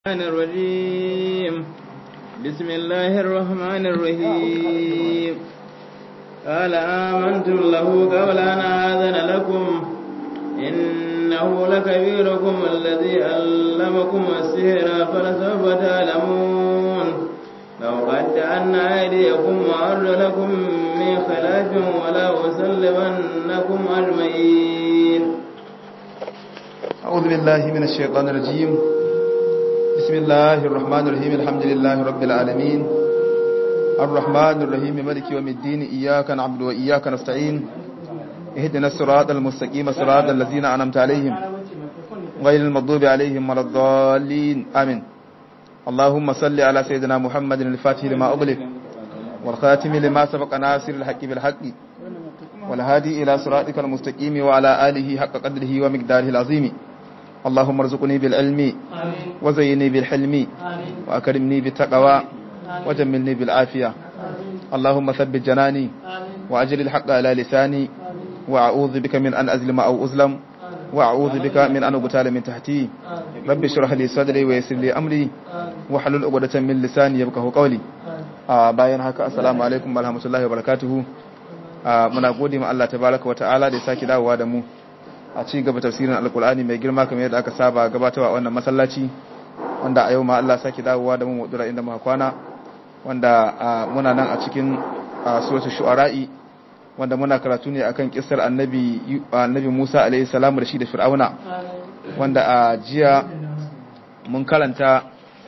الرحمن الرجيم بسم الله الرحمن الرحيم قال آمنتم له قبل أن آذن لكم إنه لكبيركم الذي علمكم السحر فلسوف تعلمون لو قد أن أيديكم وأرجلكم من خلاف ولا أسلمنكم أجمعين أعوذ بالله من الشيطان الرجيم بسم الله الرحمن الرحيم الحمد لله رب العالمين الرحمن الرحيم ملك يوم الدين إياك نعبد وإياك نستعين اهدنا الصراط المستقيم صراط الذين أنعمت عليهم غير المغضوب عليهم ولا الضالين آمين اللهم صل على سيدنا محمد الفاتح لما أغلق والخاتم لما سبق ناصر الحق بالحق والهادي إلى صراطك المستقيم وعلى آله حق قدره ومقداره العظيم اللهم ارزقني بالعلم وزيني بالحلم وأكرمني بالتقوى وجملني بالعافية اللهم ثبت جناني وأجل الحق على لساني وأعوذ بك من أن أزلم أو أظلم وأعوذ بك من أن أقتال من تحتي رب اشرح لي صدري ويسر لي أمري وحلل عقدة من لساني يفقهوا قولي bayan haka assalamu alaikum warahmatullahi wabarakatuh muna gode ma Allah tabaraka wa ta'ala da ya saki dawowa da mu a ci gaba tafsirin alkur'ani mai girma kamar yadda aka saba gabatarwa a wannan masallaci wanda a yau ma Allah saki dawowa da mu mudura inda muka kwana wanda muna nan a cikin suratul shu'ara'i wanda muna karatu ne akan kissar annabi annabi Musa alaihi salamu da shi da Fir'auna wanda a jiya mun karanta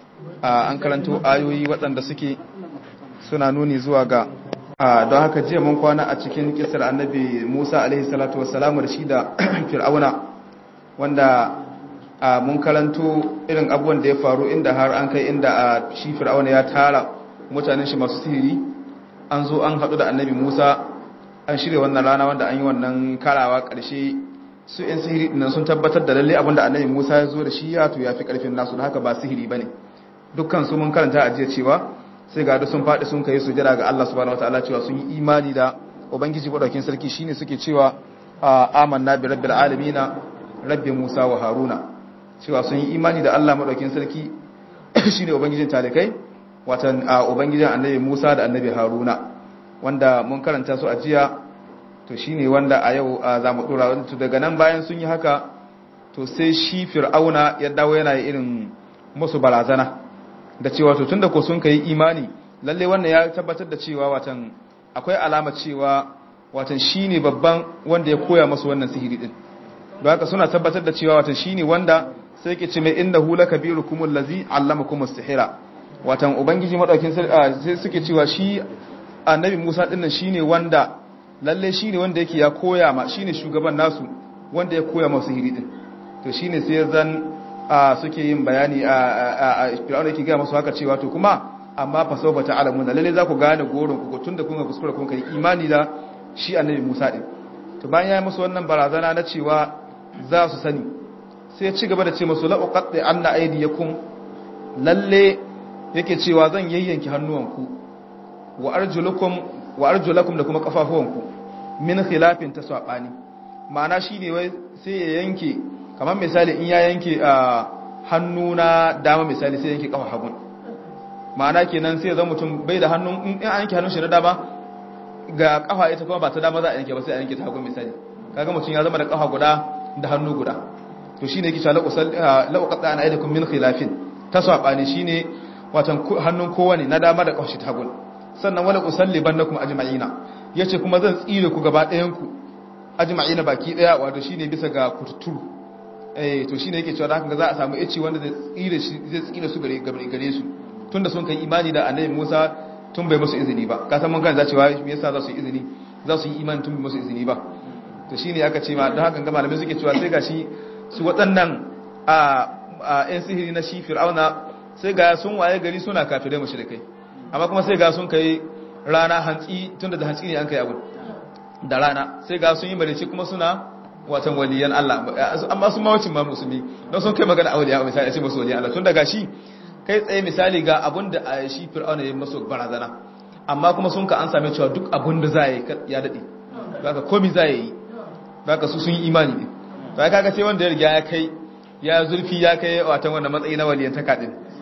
an karanto ayoyi waɗanda suke suna nuni zuwa ga don haka jiya mun kwana a cikin kisar annabi Musa alaihi salatu wassalamu da shi da Fir'auna wanda mun karanto irin abubuwan da ya faru inda har an kai inda shi Fir'auna ya tara mutanen shi masu sihiri an zo an haɗu da annabi Musa an shirya wannan rana wanda an yi wannan karawa ƙarshe su ‘yan sihiri ɗinan sun tabbatar da lalle abinda annabi Musa ya zo da shi ya to ya fi ƙarfin nasu da haka ba sihiri ba ne dukkan su mun karanta a jiya cewa sai ga sun faɗi sun kai sujada ga Allah subhanahu wataala cewa sun yi imani da ubangiji madaukin sarki shine suke cewa amanna bi rabbil alamin rabbi Musa wa Haruna cewa sun yi imani da Allah madaukin sarki shine ubangijin talikai watan ubangijin annabi Musa da annabi Haruna wanda mun karanta su a jiya to shine wanda a yau za mu dora to daga nan bayan sun yi haka to sai shi fir'auna ya dawo yana irin musu barazana da cewa to tunda ko sun kai imani lalle wannan ya tabbatar da cewa watan akwai alama cewa watan shine babban wanda ya koya musu wannan sihiri din don haka suna tabbatar da cewa watan shine wanda sai yake ce mai innahu lakabirukum allazi allamakum as-sihra watan ubangiji madaukin sai suke cewa shi annabi Musa dinnan shine wanda lalle shine wanda yake ya koya ma shine shugaban nasu wanda ya koya musu sihiri din to shine sai zan a suke yin bayani a fir'auna yake gaya masu haka cewa to kuma amma fa sau bata alamu da lalle za ku gane goron ku tun da kun ga kuskure kun kai imani da shi annabi Musa din to bayan ya yi musu wannan barazana na cewa za su sani sai ya ci gaba da ce musu la uqatti anna aydiyakum lalle yake cewa zan yayyanki hannuwanku wa arjulukum wa arjulakum da kuma kafafuwanku min khilafin tasabani ma'ana shine wai sai ya yanke kamar misali in ya yanke a hannu na dama misali sai yanke kafa hagun ma'ana kenan sai zan mutum bai da hannun in an yanke hannun shi na dama ga kafa ita kuma ba ta dama za a yanke ba sai a yanke ta hagun misali kaga mutum ya zama da kafa guda da hannu guda to shine yake cewa laqad ana aidakum min khilafin tasabani shine watan hannun kowane na dama da kafa shi ta hagun sannan wala usallibannakum ajma'ina yace kuma zan tsire ku gaba ɗayan ku ajma'ina baki daya wato shine bisa ga kututuru eh to shine yake cewa da haka za a samu ici wanda zai tsire shi zai tsire su gare gare su tunda sun kai imani da annabi Musa tun bai musu izini ba ka san mun gane za cewa me yasa za su yi izini za su yi imani tun bai musu izini ba to shine aka ce ma don haka ga malamai suke cewa sai gashi su waɗannan a a yan sihiri na shi fir'auna sai ga sun waye gari suna kafirai mushrikai amma kuma sai ga sun kai rana hantsi tunda da hantsi ne an kai abu da rana sai ga sun yi marici kuma suna watan waliyan Allah amma sun mawacin ma musulmi don sun kai magana a waliyan misali a ce masu waliyan Allah tun daga shi kai tsaye misali ga abun da a shi fir'auna ya masu barazana amma kuma sun ka an same cewa duk abun da za yi ya daɗe ba ka komi za yi ba ka su sun yi imani ne ba kaga sai wanda ya riga ya kai ya zurfi ya kai watan wannan matsayi na waliyan taka din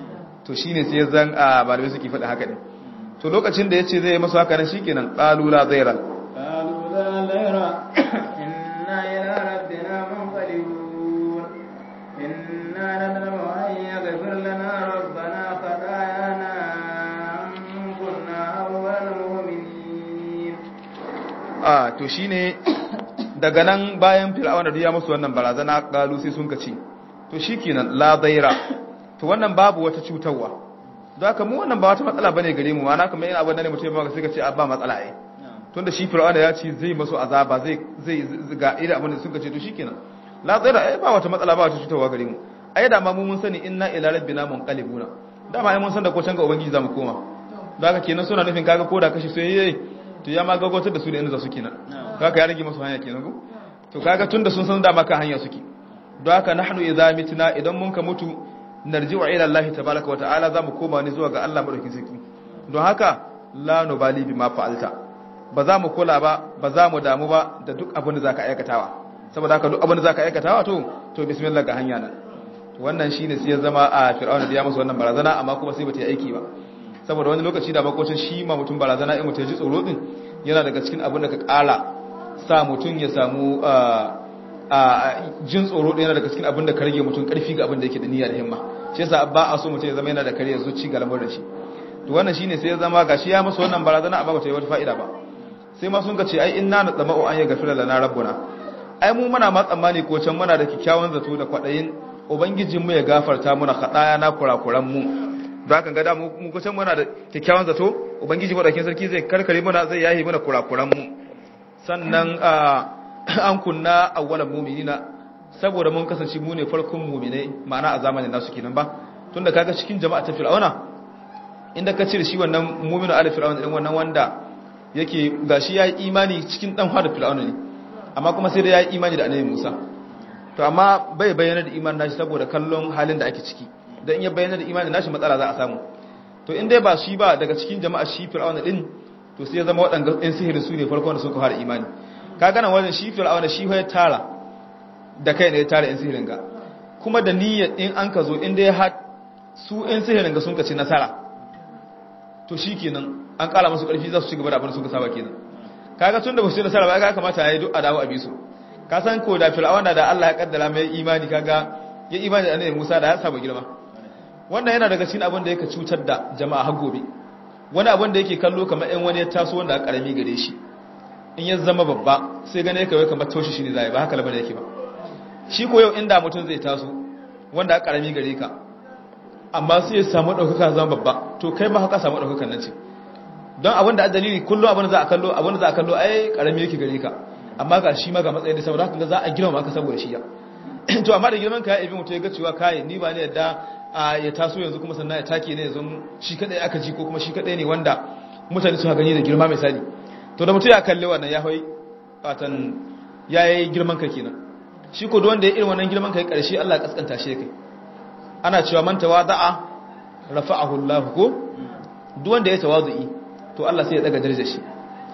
to shine sai zan a malamai suke faɗi haka ne to lokacin da yace zai yi masu haka nan shikenan qalu la zaira qalu la zaira inna ila rabbina munqalibun inna nadama an yaghfir lana rabbana khatayana an kunna awwal mu'minin a to shine daga nan bayan fir'auna da ya musu wannan barazana qalu sai sun kace to shikenan la zaira to wannan babu wata cutarwa don haka mu wannan ba wata matsala bane gare mu ma'ana kamar yana abin da ne mutum ya sai ka ce ba matsala ai tunda shi fir'auna ya ce zai masu azaba zai zai ga irin abin da suka ce to shikenan la zaira ai ba wata matsala ba wata cutarwa gare mu ai da ma mu mun sani inna ila rabbina munqalibuna dama ai mun san da ko can ga ubangiji zamu koma don haka kenan suna nufin kaga ko da kashi sai yayi to ya ma gagotar da su da inda za su kenan kaga ya rage masu hanya kenan ko to kaga tunda sun san dama kan hanya suke don haka nahnu idza mitna idan mun ka mutu narji'u ila Allah tabaaraka wa ta'ala zamu koma ne zuwa ga Allah madaukakin sarki don haka la nubali bima fa'alta ba za mu kula ba ba za mu damu ba da duk abin da zaka aikatawa saboda haka duk abin da zaka aikatawa to to bismillah ga hanya nan wannan shine sai ya zama a fir'auna da ya masa wannan barazana amma kuma sai bata yi aiki ba saboda wani lokaci da makocin shi ma mutum barazana in mutum ya ji tsoro din yana daga cikin abin da ka kara sa mutum ya samu jin tsoro ɗaya daga cikin abin da ka rage mutum ƙarfi ga abin da yake da niyya da himma shi yasa ba a so mutum ya zama yana da kare zuci ga lamarin shi to wannan shine sai ya zama gashi ya masa wannan barazana amma bata yi wata fa'ida ba sai ma sun ga ce ai inna na tsama'u an ya gafira lana rabbuna ai mu muna ma tsammani ko can muna da kikkiawan zato da kwadayin ubangijin mu ya gafarta muna kadaya na kurakuran mu don haka ga da mu mu can muna da kikkiawan zato ubangiji madaukakin sarki zai karkare muna zai yahi mana kurakuran mu sannan an kunna awwalan mu'minina saboda mun kasance mu ne farkon mu'minai ma'ana a zamanin nasu kenan ba tunda kaga cikin jama'a ta fir'auna inda ka cire shi wannan mu'minu ala fir'auna din wannan wanda yake gashi yayi imani cikin dan fara fir'auna ne amma kuma sai da yayi imani da annabi Musa to amma bai bayyana da imanin nashi saboda kallon halin da ake ciki dan in ya bayyana da imanin nashi matsala za a samu to in dai ba shi ba daga cikin jama'a shi fir'auna din to sai ya zama waɗanda ɗan sihiri su ne farkon da suka fara imani ka gana wajen shi fir'auna shi ya tara da kai ne ya tara ɗan sihirin ga kuma da niyyar in an ka zo in dai har su ɗan sihirin ga sun ka ci nasara to shi kenan an ƙara masu ƙarfi za su ci gaba da abin da suka saba kenan kaga tun da ba su ci nasara ba ya kamata ya yi duk a dawo a bisu ka san ko da fir'auna da Allah ya kaddara mai imani kaga ya imani da annabi Musa da ya saba girma wannan yana daga cikin abin da yake cutar da jama'a har gobe wani abin da yake kallo kamar ɗan wani ya taso wanda aka karami gare shi in ya zama babba sai gane kawai kamar toshi shi ne zai ba haka labar yake ba shi ko yau inda mutum zai taso wanda aka karami gare ka amma sai ya samu ɗaukaka zama babba to kai ma haka samu ɗaukakan nan ce don abin da dalili kullum abin da za a kallo abin da za a kallo ai karami yake gare ka amma ga shi ma ga matsayin da saboda haka za a girma maka saboda shi ya to amma da girman ka ya ibi mutum ya ga cewa kai ni ba ne yadda a ya taso yanzu kuma sannan ya take ne yanzu shi kadai aka ji ko kuma shi kadai ne wanda mutane suka gani da girma misali to da mutum ya kalle wannan ya hoi watan ya yi girman kai kenan shi ko wanda ya irin wannan girman kai karshe Allah ya kaskanta shi kai ana cewa man tawada'a rafa'ahu Allah ko duk wanda ya tawazu'i to Allah sai ya daga darajar shi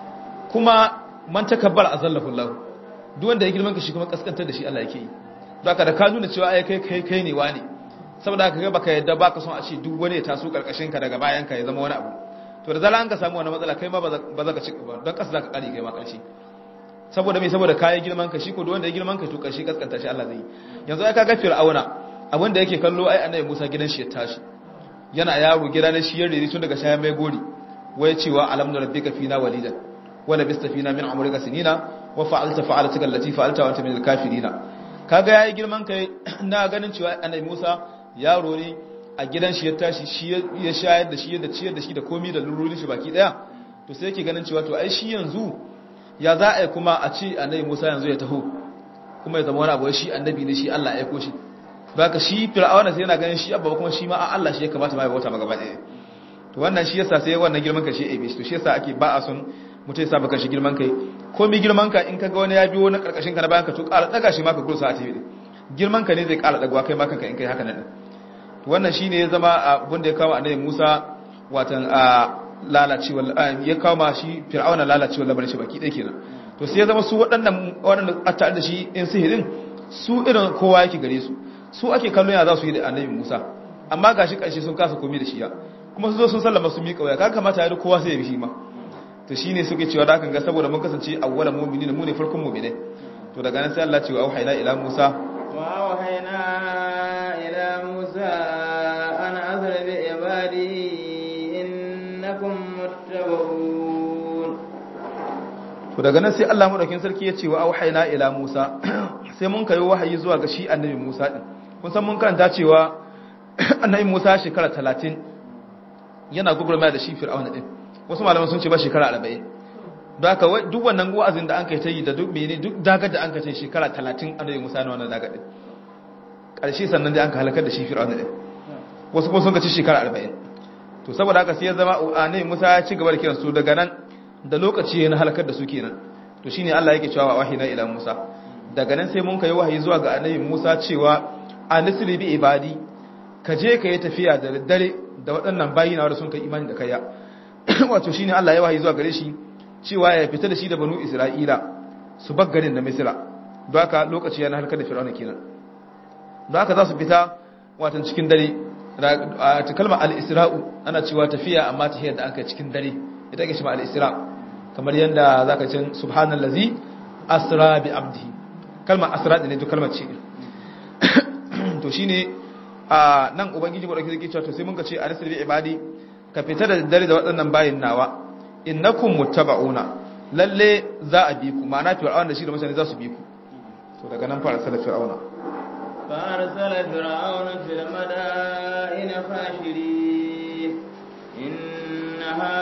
kuma man takabbara azallahu Allah duk wanda ya girman kai shi kuma kaskantar da shi Allah yake yi don haka da ka nuna cewa ai kai kai kai ne wani saboda haka ga baka yadda baka son a ce duk wani ya taso karkashin ka daga bayan ka ya zama wani abu to da zala an ka samu wani matsala kai ma ba za ka ci ba don kasa za ka kari kai ma karshe saboda mai saboda kayan girman ka shi ko wanda ya girman ka to karshe kaskanta shi Allah zai yanzu ai kaga fir'auna abin da yake kallo ai annabi Musa gidan shi ya tashi yana yaro gida ne shi ya rere tun daga shayan mai gori wai cewa alam na rabbika fina walidan wala bista fina min umrika sinina wa fa'alta fa'alatuka allati fa'alta wa anta min al-kafirina kaga yayi girman kai na ganin cewa annabi Musa yaro ne a gidan shi ya tashi shi ya shayar da shi yadda ciyar da shi da komi da lururin shi baki daya to sai yake ganin cewa to ai shi yanzu ya za a yi kuma a ci annabi Musa yanzu ya taho kuma ya zama wani abu shi annabi ne shi Allah ya aiko shi baka shi fir'auna sai yana ganin shi abba kuma shi ma a Allah shi ya kamata ma ya bauta maka gaba ɗaya to wannan shi yasa sai wannan girman kai shi ya ebe to shi yasa ake ba a son mutai sa baka shi girman kai ko mi girman ka in kaga wani ya biyo na karkashin ka na bayan ka to ƙara daga shi ma ka gursa a tafi girman ka ne zai ƙara dagwa kai ma kanka in kai haka nan wannan shi ne ya zama abin da ya kawo annabi Musa watan a lalacewa ya kawo ma shi fir'auna lalacewa labarin shi baki ɗaya kenan to sai ya zama su waɗannan waɗanda a tare da shi in sihirin su irin kowa yake gare su su ake kallon ya za su yi da annabi Musa amma gashi karshe sun kasa komai da shi ya kuma su zo sun sallama su miƙa waya kaga kamata ya kowa sai ya bi shi ma to shine suke cewa da kan ga saboda mun kasance awwala mu'minina mu ne farkon mu'minai to daga nan sai Allah ce wa auhayna ila Musa wa auhayna ila Musa an azra bi ibadi innakum muttaba'un to daga nan sai Allah madaukin sarki ya ce wa auhayna ila Musa sai mun kai wahayi zuwa ga shi annabi Musa din kun san mun karanta cewa annabi Musa shekara 30 yana gugurma da shi Fir'auna din wasu malaman sun ce ba shekara 40 don haka duk wannan wa'azin da an kai ta yi da duk mene duk dagar da an kai ta shekara 30 annabi Musa na wannan dagar din ƙarshe sannan dai an ka halakar da shi Fir'auna din wasu kuma sun ga ci shekara 40 to saboda haka sai ya zama annabi Musa ya ci gaba da kiransu daga nan da lokaci na halakar da su kenan to shine Allah yake cewa wahina ila Musa daga nan sai mun kai wahayi zuwa ga annabi Musa cewa anisri bi ibadi ka je ka yi tafiya da daddare da waɗannan bayina wanda sun kai imani da kaiya wato shine Allah ya wahayi zuwa gare shi cewa ya fita da shi da banu Isra'ila su bar garin da Misra don haka lokaci yana halakar da Fir'auna kenan don haka za su fita watan cikin dare a kalmar al-isra'u ana cewa tafiya amma tafiyar da aka cikin dare ita ake cewa al-isra kamar yanda zaka ce subhanallazi asra bi abdihi kalmar asra ne duk kalmar ce to shine a nan ubangiji wadda ke cewa to sai mun ka ce anisir bi ibadi ka fita da dare da waɗannan bayin nawa innakum muttaba'una lalle za a bi ku ma'ana fir'auna da shi da mutane za su bi ku to daga nan fara salar fir'auna فأرسل فرعون في المدائن حاشرين إن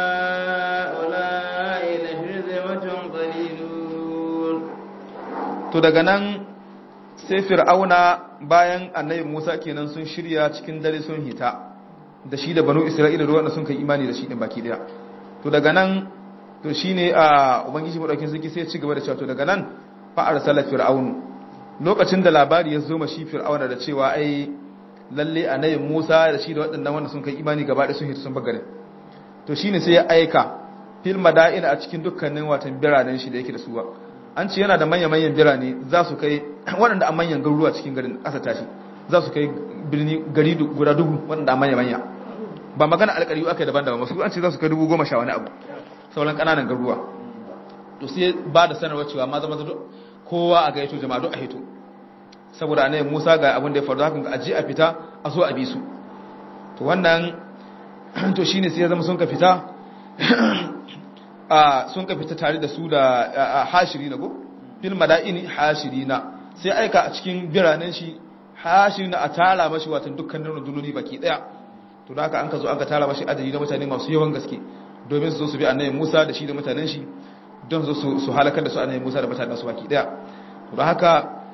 هؤلاء لشرذمة قليلون to daga nan sai fir'auna bayan annabi Musa kenan sun shirya cikin dare sun hita da shi da banu Isra'ila da wanda sun kai imani da shi din baki daya to daga nan to shine a ubangiji madaukin sarki sai ya ci gaba da cewa to daga nan fa arsala fir'aunu lokacin da labari ya zo ma shi fir'auna da cewa ai lalle annabi Musa da shi da waɗannan wanda sun kai imani gaba da sun hita sun bagare to shine sai ya aika fil madaina a cikin dukkanin watan biranen shi da yake da suwa an ce yana da manya-manyan birane za su kai waɗanda a manyan garuruwa cikin garin ƙasa tashi za su kai birni gari guda dubu waɗanda a manya-manya ba magana alƙariyu aka yi daban-daban masu an ce za su kai dubu goma sha wani abu sauran ƙananan garuruwa to sai ba da sanarwa cewa ma zama kowa a gaito jama'a duk a hito saboda a musa ga abin da ya faru hakan ga aji a fita a zo a bi su to wannan to shine sai ya zama sun ka fita a sun ka fita tare da su da hashiri na go fil mada'ini hashiri na sai aika a cikin biranen shi hashiri na a tara mashi watan dukkanin rundunoni baki daya to da haka an ka zo an ka tara mashi adadi na mutane masu yawan gaske domin su zo su bi annabi Musa da shi da mutanen shi don su su halakar da su annabi Musa da mutanen su baki daya to da haka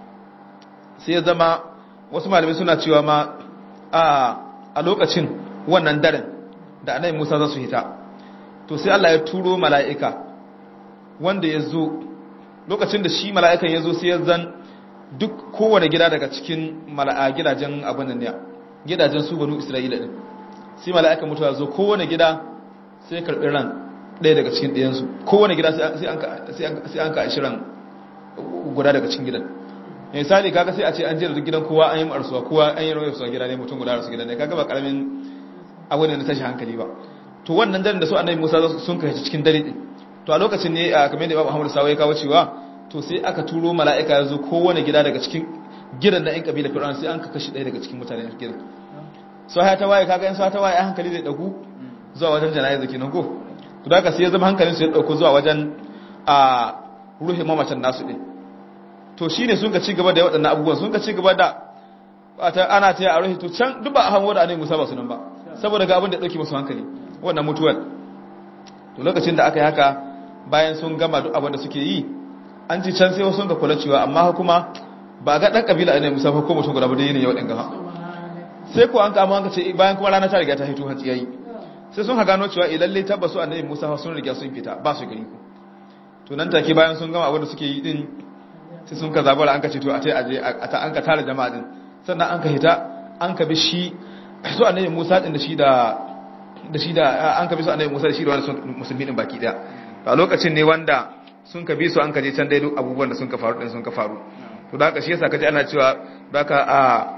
sai ya zama wasu malamai suna cewa ma a a lokacin wannan daren da annabi Musa za su hita to sai Allah ya turo mala'ika wanda ya zo lokacin da shi mala'ikan ya zo sai ya zan duk kowane gida daga cikin mala'a gidajen abin nan ya gidajen su banu isra'ila din sai mala'ikan mutuwa ya zo kowane gida sai ya karɓi ran ɗaya daga cikin ɗayansu kowane gida sai an ka ashirin guda daga cikin gidan misali kaga sai a ce an jera duk gidan kowa an yi marsuwa kowa an yi rawar suwa gida ne mutum guda rasu gidan ne kaga ba karamin abu ne na tashi hankali ba to wannan daren da su annabi Musa sun kai cikin dare din to a lokacin ne kamar da Imam Muhammad Sawa ya kawo cewa to sai aka turo mala'ika ya zo kowane gida daga cikin gidan da ɗan kabila Fir'aun sai an ka kashi ɗaya daga cikin mutanen gidan so haya ta waye kaga in so ta waye hankali zai dagu zuwa wajen jana'iza kenan ko to da haka sai ya zama hankalin su ya dauko zuwa wajen a ruhin mamacin nasu din to shine sun ka ci gaba da waɗannan abubuwan sun ka ci gaba da ana ta yi a ruhi to can duk ba a hango da annabi Musa ba su nan ba saboda ga abin da ya dauke musu hankali wannan mutuwar to lokacin da aka yi haka bayan sun gama duk abin da suke yi an ci can sai wasu ga kula cewa amma kuma ba ga dan kabila ne musa ko mutum guda ba da yanayi waɗanda ha sai ko an kama an ce bayan kuma rana ta riga ta hito hatsi yayi sai sun ha gano cewa eh lalle tabbasu annabi musa sun riga sun fita ba su gari ku to nan take bayan sun gama abin da suke yi din sai sun ka zabara an ka ce to a tai aje a ta an ka tare jama'a din sannan an ka hita an ka bi shi su annabi musa din da shi da da shi da an kabi su annabi Musa da shi da wani musulmi din baki daya a lokacin ne wanda sun kabi su an kaje can dai duk abubuwan da sun ka faru din sun ka faru to da haka shi yasa kaje ana cewa baka a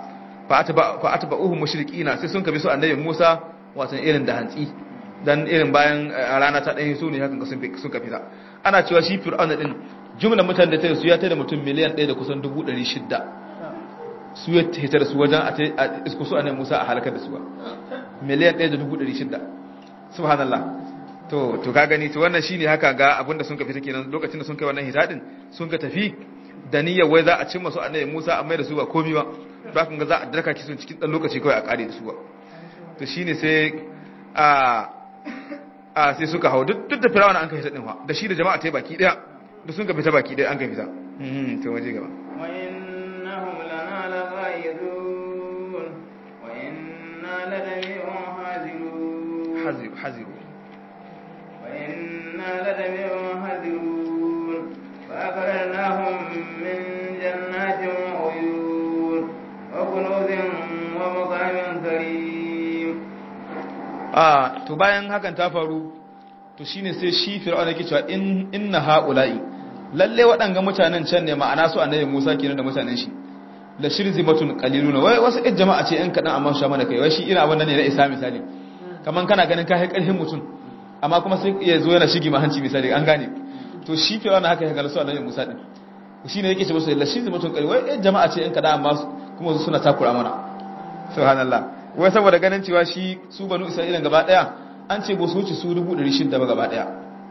fa atba fa atba'uhum mushriqina sai sun kabi su annabi Musa watan irin da hantsi dan irin bayan rana ta ɗaya su ne hakan sun sun kafi ta ana cewa shi fir'auna din jumlar mutanen da ta su ya tada mutum miliyan 1 da kusan 600 su ya hita da su wajen a isku su annabi Musa a halakar da su miliyan 1 da 600 subhanallah to to ka gani to wannan shine haka ga abinda sun kafi ta kenan lokacin da sun kai wannan hitadin sun ka tafi da niyyar wai za a cimma su annabi Musa amma da su ba komai ba ba kun ga za a darka kisun cikin dan lokaci kawai a kare da su ba to shine sai a a sai suka hau duk da firawuna an kai hita din fa da shi da jama'a ta baki daya da sun ka fita baki daya an kai fita mhm to waje gaba wa innahum lana laghaizun wa inna ladami'un hazirun haziru haziru wa inna ladami'un hazirun fa akhrajnahum min jannatin wa uyun wa kunuzin wa maqamin karim a to bayan hakan ta faru to shine sai shi fir'auna yake cewa in inna haula'i lalle waɗanga mutanen can ne ma'ana su annabi Musa kenan da mutanen shi la shirzimatun qaliluna wai wasu ɗan jama'a ce ɗan kaɗan amma sha mana kai wai shi ina abin nan ne na isa misali kaman kana ganin kai ƙarfin mutum amma kuma sai ya zo yana shigi mahanci misali an gane to shi fir'auna haka ya ga su annabi Musa din shine yake ce musu la shirzimatun qalil wai ɗan jama'a ce ɗan kaɗan amma kuma suna takura mana subhanallah wai saboda ganin cewa shi su banu isra'ila gaba daya an ce ba su wuce su 600 ba gaba daya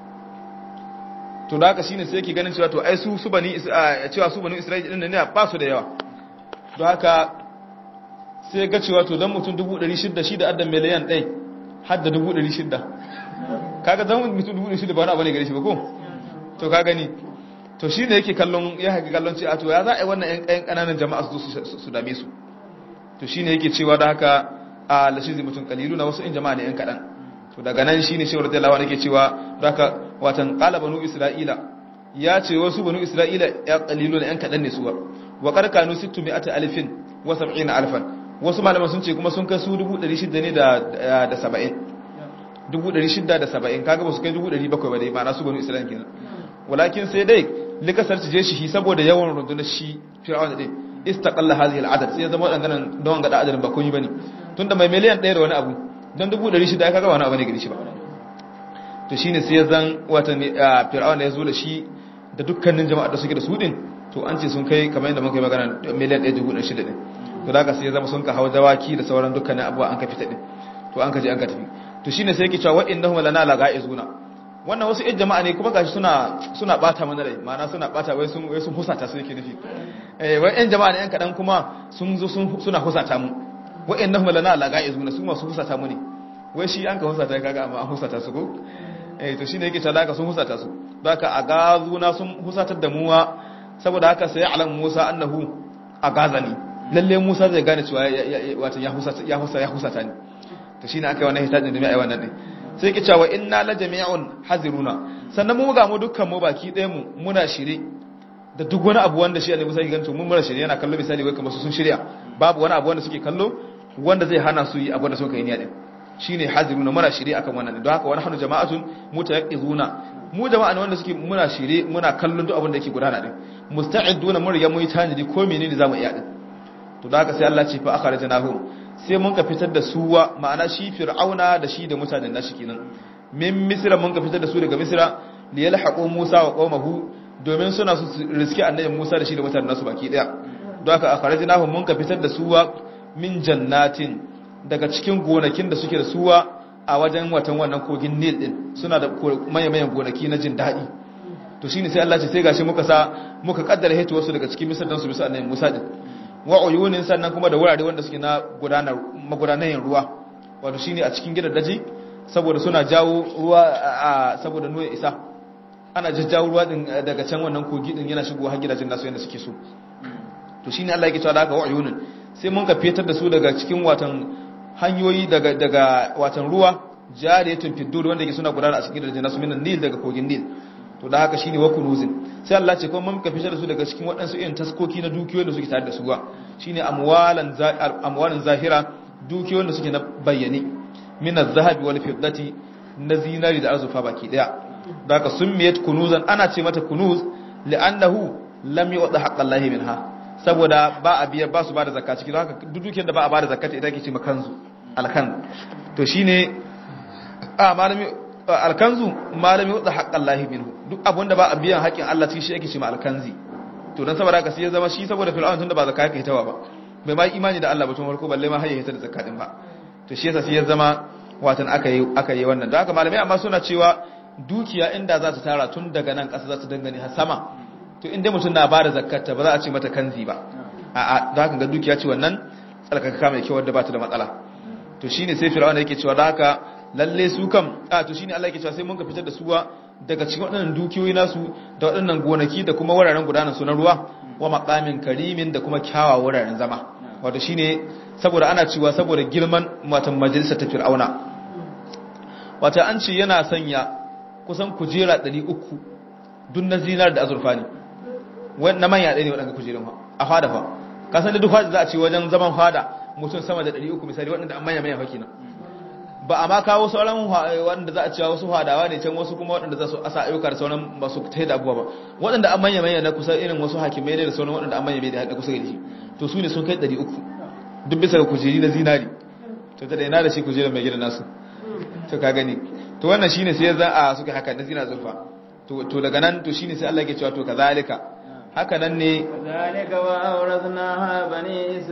to da haka shine sai yake ganin cewa to ai su su bani cewa su banu isra'ila din ne ba su da yawa don haka sai ga cewa to dan mutum 600 shi da addan miliyan 1 har da 600 kaga zan mutum 600 ba wani abu ne gare shi ba ko to ka gani to shine yake kallon ya haka kallon cewa to ya za a yi wannan ƴan ƙananan jama'a su su dame su to shine yake cewa da haka a lashizi mutum kalilu na wasu in jama'a ne yan kadan to daga nan shine shi radiyallahu anhu yake cewa da haka watan qala banu isra'ila ya ce wasu banu isra'ila ya kalilu na yan kadan ne suwa wa qarkanu 600 alfin wa 70 alfan wasu malaman sun ce kuma sun kai su 600 ne da da 70 670 kaga ba su kai 700 ba dai ma'ana su banu isra'ila kenan walakin sai dai likasar je shi saboda yawan rundunar shi fir'auna din istaqalla hadhihi al'adad sai zama wadannan don ga adadin ba kun yi bane tunda mai miliyan 1 da wani abu dan 600 ai kaga wani abu ne gari shi ba to shine sai zan wata fir'aun ya zo da shi da dukkanin jama'a da suke da su din to an ce sun kai kamar yadda muka yi magana miliyan 1.6 din to daga sai zama sun ka hawa dawaki da sauran dukkanin abubuwa an ka fita din to an ka je an ka tafi to shine sai yake cewa wa innahum lana laga'izuna wannan wasu ƴan jama'a ne kuma gashi suna suna bata mana rai ma'ana suna bata wai sun wai sun husata su yake nufi eh wai ƴan jama'a ne ƴan kadan kuma sun zo sun suna husata mu wa innahum lana laga'izuna su masu husata mu ne wai shi an ka husata kaga amma an husata su ko eh to shine yake cewa haka sun husata su haka a gazuna sun husatar da muwa saboda haka sai alam Musa annahu agazani lalle Musa zai gane cewa wato ya husata ya husata ya husata ne to shine aka yi wannan hitajin da mai ai wannan din sai yake cewa inna la jami'un haziruna sannan mu ga mu dukkan mu baki ɗaya mu muna shire da duk wani abu wanda shi Allah Musa ya ganto mun mura shirye yana kallo misali wai kamar su sun shirya babu wani abu wanda suke kallo wanda zai hana su yi abu da suka yi niyya din shine haziruna muna shirye akan wannan don haka wani hanu jama'atun mutayaqqizuna mu jama'a ne wanda suke muna shirye muna kallon duk abin da yake gudana din musta'iduna mun riga mun yi tanadi ko menene zamu iya din to da haka sai Allah ce fa akhrajnahum sai mun ka fitar da suwa ma'ana shi fir'auna da shi da mutanen nashi kenan min misra mun ka fitar da su daga misra li yalhaqu musa wa qaumahu domin suna su riski annabi musa da shi da mutanen nasu baki daya don haka akhrajnahum mun ka fitar da suwa min jannatin daga cikin gonakin da suke da suwa a wajen watan wannan kogin nil din suna da mayan gonaki na jin daɗi to shine sai Allah ce sai gashi muka sa muka kaddara hito wasu daga cikin misar dan su bisa annabi musa din wa uyunin sannan kuma da wurare wanda suke na gudanar magudanan ruwa wato shine a cikin gidan daji saboda suna jawo ruwa a saboda nuwa isa ana jajjawo ruwa din daga can wannan kogi din yana shigo har gidajen nasu yanda suke so to shine Allah yake cewa daga wa uyunin sai mun ka fetar da su daga cikin watan hanyoyi daga daga watan ruwa jariyatun fiddud wanda yake suna gudana a cikin gidajen nasu minan nil daga kogin nil to da haka shine wa kunuzin sai Allah ce kuma mun ka fitar da su daga cikin waɗansu irin taskoki na dukiyoyin da suke tare da su ba shine amwalan amwalan zahira dukiyoyin da suke na bayyane min az-zahabi wal fiddati na zinari da azufa baki daya da haka summiyat kunuzan ana ce mata kunuz li'annahu lam yu'ta haqqallahi minha saboda ba a biyar ba su ba da zakka ciki don haka duk dukiyar da ba a ba da zakka ita ake ce makanzu alkan to shine a malami alkanzu malami wadda haqqan lahi minhu duk abun da ba a biyan haƙin Allah cikin shi ake ce ma alkanzi to dan saboda haka sai ya zama shi saboda fir'aun tunda ba zakka yake hitawa ba bai ma imani da Allah ba tun farko balle ma har ya hita da zakka din ba to shi yasa sai ya zama watan aka yi aka yi wannan don haka malamai amma suna cewa dukiya inda za ta tara tun daga nan ƙasa za ta dangane har sama to inda mutum na bada zakkata ba za a ce mata kanzi ba a'a don haka ga dukiya ce wannan tsalkaka mai kyau wadda ba ta da matsala to shine sai fir'auna yake cewa da haka lalle su kam a to shine Allah yake cewa sai mun ka fitar da suwa daga cikin waɗannan dukiyoyi nasu da waɗannan gonaki da kuma wuraren gudanar su na ruwa wa maqamin karimin da kuma kyawawa wuraren zama wato shine saboda ana cewa saboda girman matan majalisar ta fir'auna wato an ce yana sanya kusan kujera 300 duk na zinar da azurfa ne na manya ɗaya ne waɗanda kujerun a fada fa kasan da duk fada za a ce wajen zaman fada mutum sama da 300 misali waɗanda an manya manya fa kenan ba a ma kawo sauran waɗanda za a cewa wasu hadawa ne can wasu kuma waɗanda za su asa ayyuka da sauran masu ta da abubuwa ba waɗanda an manya manya na kusa irin wasu hakimai ne da sauran waɗanda an manya manya da kusa da shi to su ne sun kai 300 duk bisa ga kujeri na zinari to ta da ina da shi kujerar mai gidan nasu to ka gani to wannan shine sai za a suka haka na zina zulfa to to daga nan to shine sai Allah yake cewa to kazalika haka nan ne kazalika wa awrathnaha bani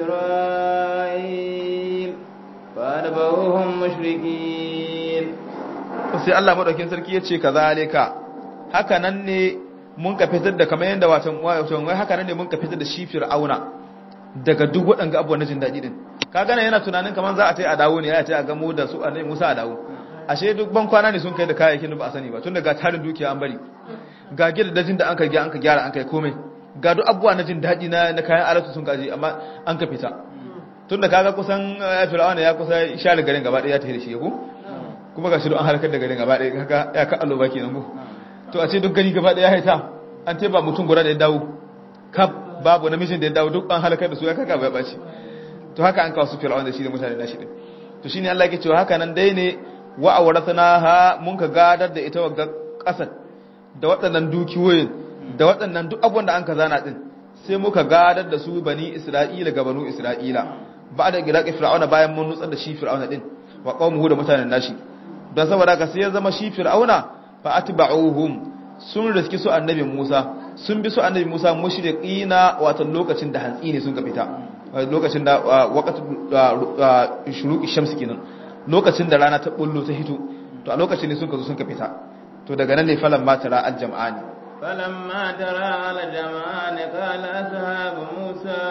isra'il fadabahum mushrikin sai Allah madaukin sarki yace kazalika haka nan ne mun ka fitar da kamar yanda watan watan wai haka nan ne mun ka fitar da shi fir'auna daga duk waɗanga abubuwan na jin daɗi din ka gane yana tunanin kamar za a ta yi a dawo ne ya ta a gamo da su annabi Musa a dawo ashe duk ban kwana ne sun kai da kayayyakin da ba a sani ba tun daga tarin dukiya an bari ga gidajen da an ka gyara an ka gyara an kai komai ga duk abubuwa na jin daɗi na na kayan alatu sun kaji amma an ka fita tun da kaga kusan fir'auna ya kusa share garin gaba ɗaya ya tafi da shi ko kuma ga shi an halakar da garin gaba ɗaya kaga ya ka allo baki nan ko to a ce duk gari gaba ɗaya ya haita an teba mutum guda da ya dawo kaf babu namijin da ya dawo duk an halakar da su ya kaga bai ɓaci to haka an kawo su fir'auna da shi da mutane nashi din to shine Allah yake cewa haka nan dai ne wa awrathnaha mun ka gadar da ita wa kasar da waɗannan dukiyoyin da waɗannan duk abubuwan da an ka zana din sai muka gadar da su bani isra'ila ga banu isra'ila ba da gidaqi fir'auna bayan mun nutsar da shi fir'auna din wa qaumuhu da mutanen nashi don saboda ka sai ya zama shi fir'auna fa atba'uhum sun riski su annabi Musa sun bi su annabi Musa mushriqina wato lokacin da hantsi ne sun ka fita lokacin da waqtu shuruqi shamsi kenan lokacin da rana ta bullo ta hito to a lokacin ne sun ka zo sun ka fita to daga nan ne falan ma tara aljam'ani فلما ترى الجمعان قال أصحاب موسى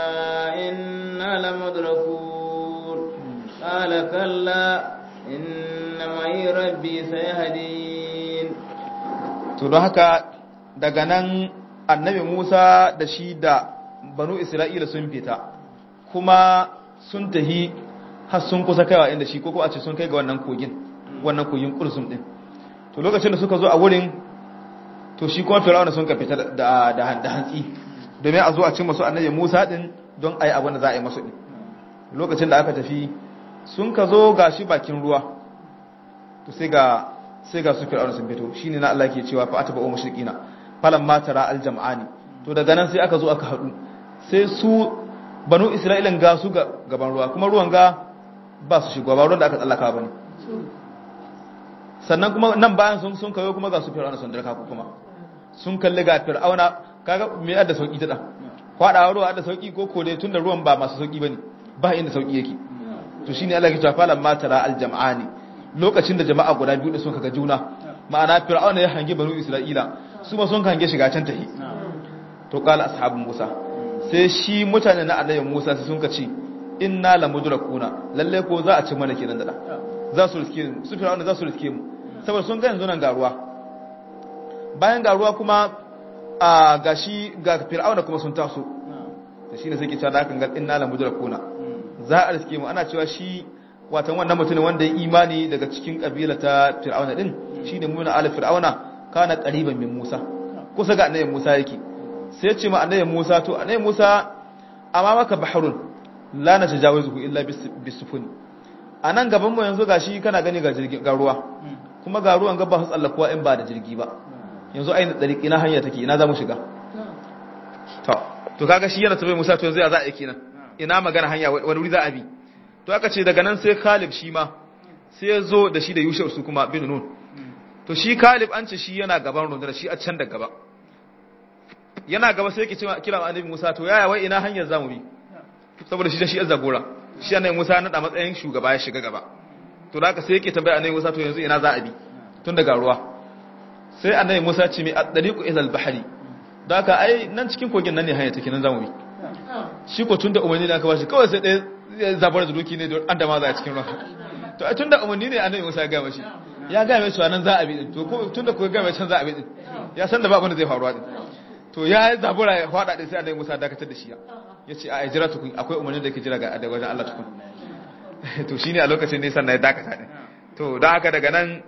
إنا لمدركون قال كلا إن معي ربي سيهدين to don haka daga nan annabi Musa da shi da banu Isra'ila sun fita kuma sun tahi har sun kusa kaiwa inda shi ko kuma a ce sun kai ga wannan kogin wannan kogin kursum din to lokacin da suka zo a wurin to shi kuma fir'auna sun ka fita da da hantsi domin a zo a cin masu annabi Musa din don ayi abin da za a yi masu din lokacin da aka tafi sun ka zo gashi bakin ruwa to sai ga sai ga su fir'auna sun fito shine na Allah ke cewa fa ataba mushrikina falan ma tara aljam'ani to daga nan sai aka zo aka hadu sai su banu isra'ilan ga su ga gaban ruwa kuma ruwan ga ba su shigo ba ruwan da aka tsallaka bane sannan kuma nan bayan sun sun kayo kuma ga su fir'auna sun darka ku kuma sun kalli ga fir'auna kaga me yadda sauki ta da kwadawa ruwa da sauki ko kore tunda ruwan ba masu sauki bane ba inda sauki yake to shine Allah ya ce falan ma tara aljam'ani lokacin da jama'a guda biyu da sun kaga juna ma'ana fir'auna ya hange banu isra'ila su ma sun hange shiga can tahi to qala ashabu musa sai shi mutane na annabi musa sai sun ka ce inna lamudrakuna lalle ko za a ci mana kenan da za su riske mu su fir'auna za su riske mu saboda sun ga yanzu nan garuwa bayan garuwa kuma a gashi ga fir'auna kuma sun taso da shine sai ke cewa da kan ga inna lamudrakuna za a riske mu ana cewa shi watan wannan mutumin wanda ya imani daga cikin kabila ta fir'auna din shine muna ala fir'auna kana qariban min Musa kusa ga annabi Musa yake sai ya ce ma annabi Musa to annabi Musa amma maka bahrun la na tajawizuhu illa bisufuni anan gaban mu yanzu gashi kana gani ga jirgin ga ruwa kuma ga ruwan gaba su tsallakuwa in ba da jirgi ba yanzu ainihin tsariki na hanya take ina za mu shiga to to kaga shi yana tambaye Musa to yanzu ya za a yi kenan ina magana hanya wani wuri za a bi to aka ce daga nan sai Kalib shi ma sai ya zo da shi da Yusha su kuma bin Nun to shi Kalib an ce shi yana gaban rundunar shi a can da gaba yana gaba sai yake cewa kira annabi Musa to yaya wai ina hanyar zamu bi saboda shi da shi azzagora shi annabi Musa ya nada matsayin shugaba ya shiga gaba to da haka sai yake tambaya annabi Musa to yanzu ina za a bi tun daga ruwa sai annabi Musa ce mai at-tariqu ila al-bahri da haka ai nan cikin kogin nan ne hanya take nan zamu bi shi ko tun da umarni da aka bashi kawai sai ɗaya zabar da doki ne da an da ma za a cikin ruwa to tun da umarni ne annabi Musa ya ga mashi ya ga mai cewa nan za a bi din to tun da ko ga mai can za a bi din ya san da ba abin da zai faruwa din to ya zabura ya fada din sai annabi Musa dakatar da shi ya ce a jira tukun akwai umarni da yake jira ga daga wajen Allah tukun to shine a lokacin ne sannan ya dakata din to dan haka daga nan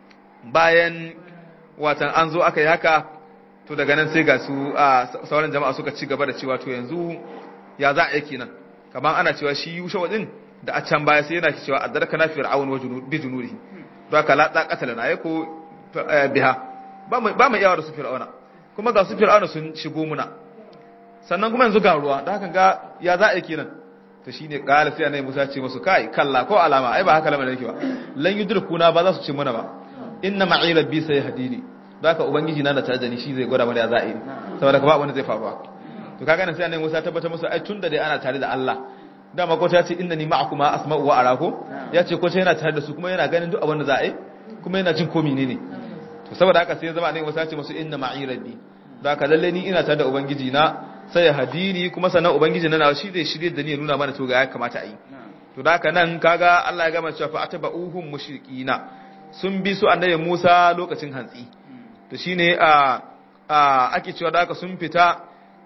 bayan watan an zo aka yi haka to daga nan sai ga su a sauran jama'a suka ci gaba da cewa to yanzu ya za a yi kenan kamar ana cewa shi yusha wadin da a can baya sai yana cewa adarka na fir'aun wa bi junurihi to aka la da katala na ko biha ba mu ba mu iyawa da su fir'auna kuma ga su fir'auna sun shigo muna sannan kuma yanzu ga ruwa da haka ga ya za a yi kenan to shine kala sai annabi Musa ce musu kai kalla ko alama ai ba haka lamarin yake ba lan yudrikuna ba za su ci muna ba inna ma'i rabbi sayhdini da haka ubangiji na da tare da ni shi zai gwada mana ya za a yi saboda ba wani zai faruwa to kaga nan sai annabi Musa tabbatar musu ai tunda dai ana tare da Allah dama ko ta ce innani ma'akuma asma'u wa arako ya ce ko ta yana tare da su kuma yana ganin duk abin da za a yi kuma yana jin ko menene to saboda haka sai ya zama annabi Musa ya ce musu inna ma'i rabbi da haka lalle ni ina tare da ubangiji na sai ya hadini kuma sannan ubangiji na shi zai shirye da ni ya nuna mana to ga ya kamata a yi to da haka nan kaga Allah ya gama cewa fa ataba'uhum mushrikina sun bi su annabi Musa lokacin hantsi to shine a ake cewa da aka sun fita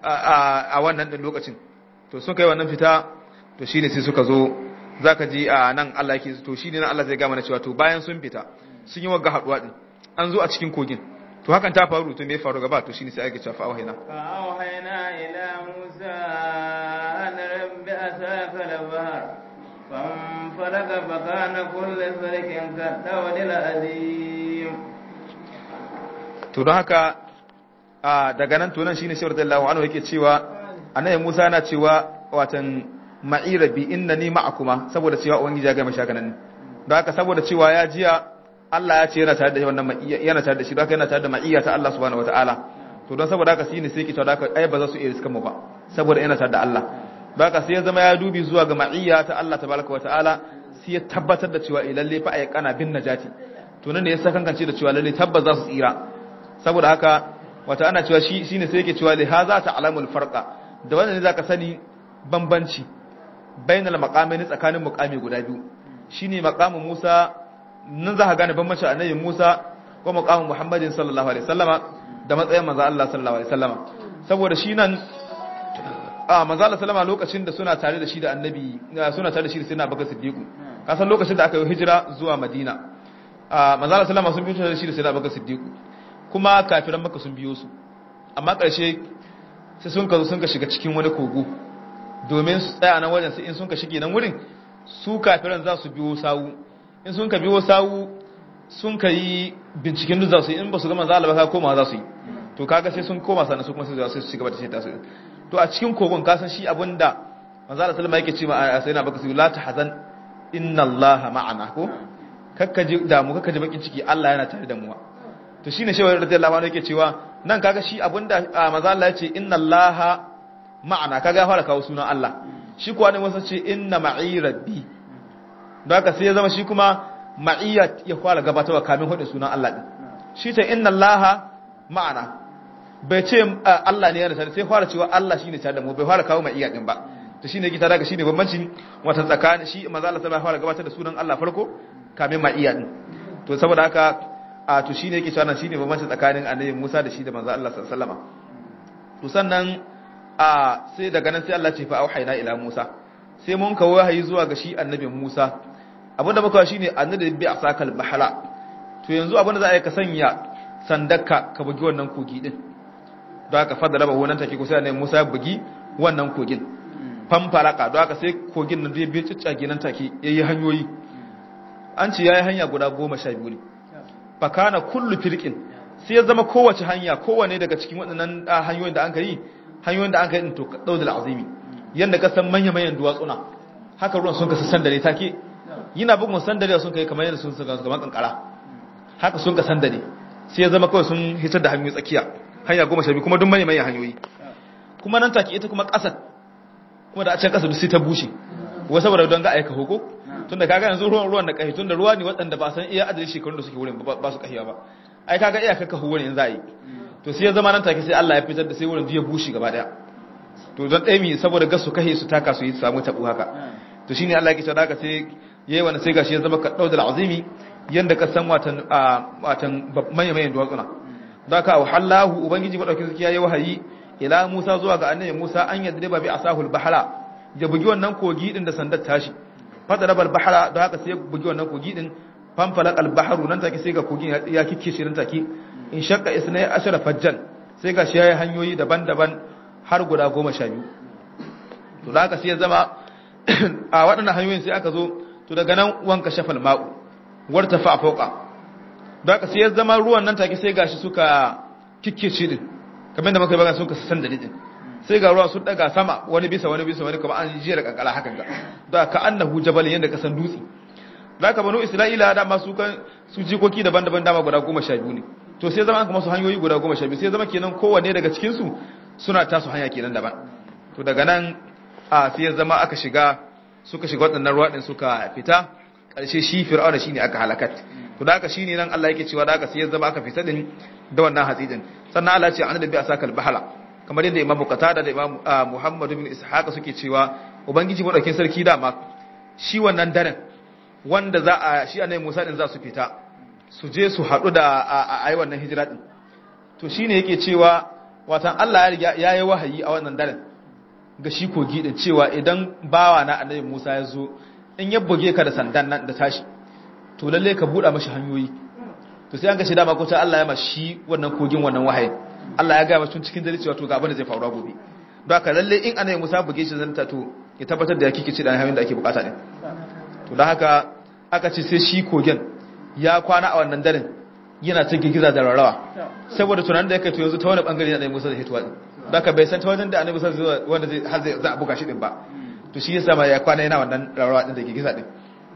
a wannan din lokacin to sun kai wannan fita to shine sai suka zo zaka ji a nan Allah yake to shine nan Allah zai ga mana cewa to bayan sun fita sun yi wagga haduwa din an zo a cikin kogin to hakan ta faru to me faru gaba to shine sai ake cewa fa wahina fa wahina ila Musa an rabbi asaka al-bahr فانفلق فكان كل فرق كالدود العظيم to don haka daga nan tunan shine shi radiyallahu anhu yake cewa annabi Musa yana cewa watan ma'ira bi innani ma'akuma saboda cewa ubangiji ya ga mashi haka nan don haka saboda cewa ya jiya Allah ya ce yana tare da wannan ma'iyya yana tare da shi don haka yana tare da ma'iyya ta Allah subhanahu wataala to don saboda haka shine sai yake cewa haka ai ba za su iya riskan mu ba saboda yana tare da Allah don haka sai ya zama ya dubi zuwa ga ma'iyya ta Allah tabaraka wataala sai ya tabbatar da cewa lalle fa ay kana bin najati to nan ne ya sakankance da cewa lalle tabbas za su tsira saboda haka wata ana cewa shi shine sai yake cewa li haza ta'lamul farqa da wannan ne zaka sani bambanci bainal maqamaini tsakanin muqami guda biyu shine maqamin Musa nan za ka gane bambancin annabi Musa ko maqamin Muhammadin sallallahu alaihi wasallama da matsayin manzo Allah sallallahu alaihi wasallama saboda shi nan a manzo Allah sallama lokacin da suna tare da shi da annabi suna tare da shi da sayyidina Abubakar Siddiq kasan lokacin da aka yi hijira zuwa Madina a manzo Allah sallama sun bi tare da shi da sayyidina Abubakar Siddiq kuma kafiran maka sun biyo su amma ƙarshe sai sun ka zo sun ka shiga cikin wani kogo domin su tsaya nan wajen sai in sun ka shige nan wurin su kafiran za su biyo sawu in sun ka biyo sawu sun ka yi binciken duk za su yi in ba su gama za a ka koma za su yi to kaga sai sun koma sannan su kuma sai su ci gaba da shaita su to a cikin kogon ka san shi abinda manzo Allah sallama yake ce ma sai na baka su la tahzan inna Allah ma'ana ko kakkaji damu kakkaji bakin ciki Allah yana tare da mu to shine shehu radiyallahu anhu yake cewa nan kaga shi abinda manzo Allah ya ce inna allaha ma'ana kaga ya fara kawo sunan Allah shi kuwa ne wasa ce inna ma'i rabbi don haka sai ya zama shi kuma ma'iyya ya fara gabatarwa kamin hudu sunan Allah din shi ta inna allaha ma'ana bai ce Allah ne yana tare sai fara cewa Allah shine tare da mu bai fara kawo ma'iyya din ba to shine yake tare da shine bambanci wata tsakanin shi manzo Allah sai fara gabatar da sunan Allah farko kamin ma'iyya din to saboda haka a to shine yake cewa shine bambanci tsakanin annabi Musa da shi da manzo Allah sallallahu alaihi wasallam to sannan a sai daga nan sai Allah ce fa auhayna ila Musa sai mun kawo wahayi zuwa ga shi annabi Musa abinda muka shine annabi bi asakal bahala to yanzu abinda za a yi ka sanya sandaka ka bugi wannan kogi din don haka fadda raba wannan take ko sai annabi Musa ya bugi wannan kogin famfaraka don haka sai kogin nan zai bi ciccage nan take yayi hanyoyi an ce yayi hanya guda goma sha biyu ne fakana kullu firqin sai ya zama kowace hanya kowane daga cikin waɗannan hanyoyin da an kai hanyoyin da aka yi to daudul azimi yanda ka san manya manyan duwatsuna haka ruwan sun ka sandare take yana bugun sandare sun kai kamar yadda sun saka kamar kankara haka sun ka sandare sai ya zama kawai sun hitar da hanyoyi tsakiya hanya goma sha biyu kuma duk manya manyan hanyoyi kuma nan take ita kuma ƙasar kuma da a can ƙasa duk sai ta bushe wai saboda don ga aika hoko tunda kaga yanzu ruwan ruwan da kahi tunda ruwa ne waɗanda ba san iya adadin shekarun da suke wurin ba su kahiya ba ai kaga iya kakka wurin in za a yi to sai ya zama nan take sai Allah ya fitar da sai wurin ya bushe gaba daya to don ɗaya mi saboda gasu kahe su taka su yi samu tabu haka to shine Allah ya kice haka sai yayi wannan sai gashi ya zama ka daudal azimi yanda ka san watan watan manyan manyan duwatsuna da ka wahallahu ubangiji madaukin sarki yayi wahayi ila Musa zuwa ga annabi Musa an yadriba bi asahul bahra ya bugi wannan kogi din da sandar tashi fadara bal bahra da haka sai ya bugi wannan kogi din fanfalak al bahru nan take sai ga kogin ya kikke shi nan take in shakka isnai ashara fajjan sai ga shi yayi hanyoyi daban-daban har guda goma sha biyu to da haka sai ya zama a waɗannan hanyoyin sai aka zo to daga nan wanka shafal ma'u warta fa fauka da haka sai ya zama ruwan nan take sai gashi suka kikke shi din kamar da muka yi magana suka san da din sai ga ruwa sun daga sama wani bisa wani bisa wani kamar an jira kankara hakan ga da ka annahu jabal yanda ka san dutse da ka banu isra'ila da masu kan su jikoki daban-daban dama guda goma sha biyu ne to sai zama an kuma su hanyoyi guda goma sha biyu sai zama kenan kowanne daga cikin su suna tasu hanya kenan daban to daga nan a sai ya zama aka shiga suka shiga waɗannan ruwa din suka fita ƙarshe shi fir'auna shine aka halakat to da haka shine nan Allah yake cewa da haka sai ya zama aka fita din da wannan hatsi din sannan Allah ya ce an da bi asakal bahala kamar yadda Imam Qatada da Imam Muhammad ibn Ishaq suke cewa ubangiji madaukin sarki dama shi wannan daren wanda za a shi annabi Musa din za su fita su je su haɗu da a yi wannan hijira din to shine yake cewa watan Allah ya yi wahayi a wannan daren ga shi kogi din cewa idan bawa na annabi Musa ya zo in ya buge ka da sandan nan da tashi to lalle ka buɗa mashi hanyoyi to sai an ga shi dama ko ta Allah ya mashi wannan kogin wannan wahayin Allah ya ga mashi cikin dare cewa to ga abin da zai faru gobe don haka lalle in annabi Musa buge shi zanta to ya tabbatar da ya kike ce da hanyoyin da ake bukata din to don haka aka ce sai shi kogin ya kwana a wannan daren yana ta girgiza da rarawa saboda tunanin da ya kai to yanzu ta wani bangare na annabi Musa da hituwa din don haka bai san ta wajen da annabi Musa zai wanda zai har zai za a buga shi din ba to shi yasa ma ya kwana yana wannan rarawa din da girgiza din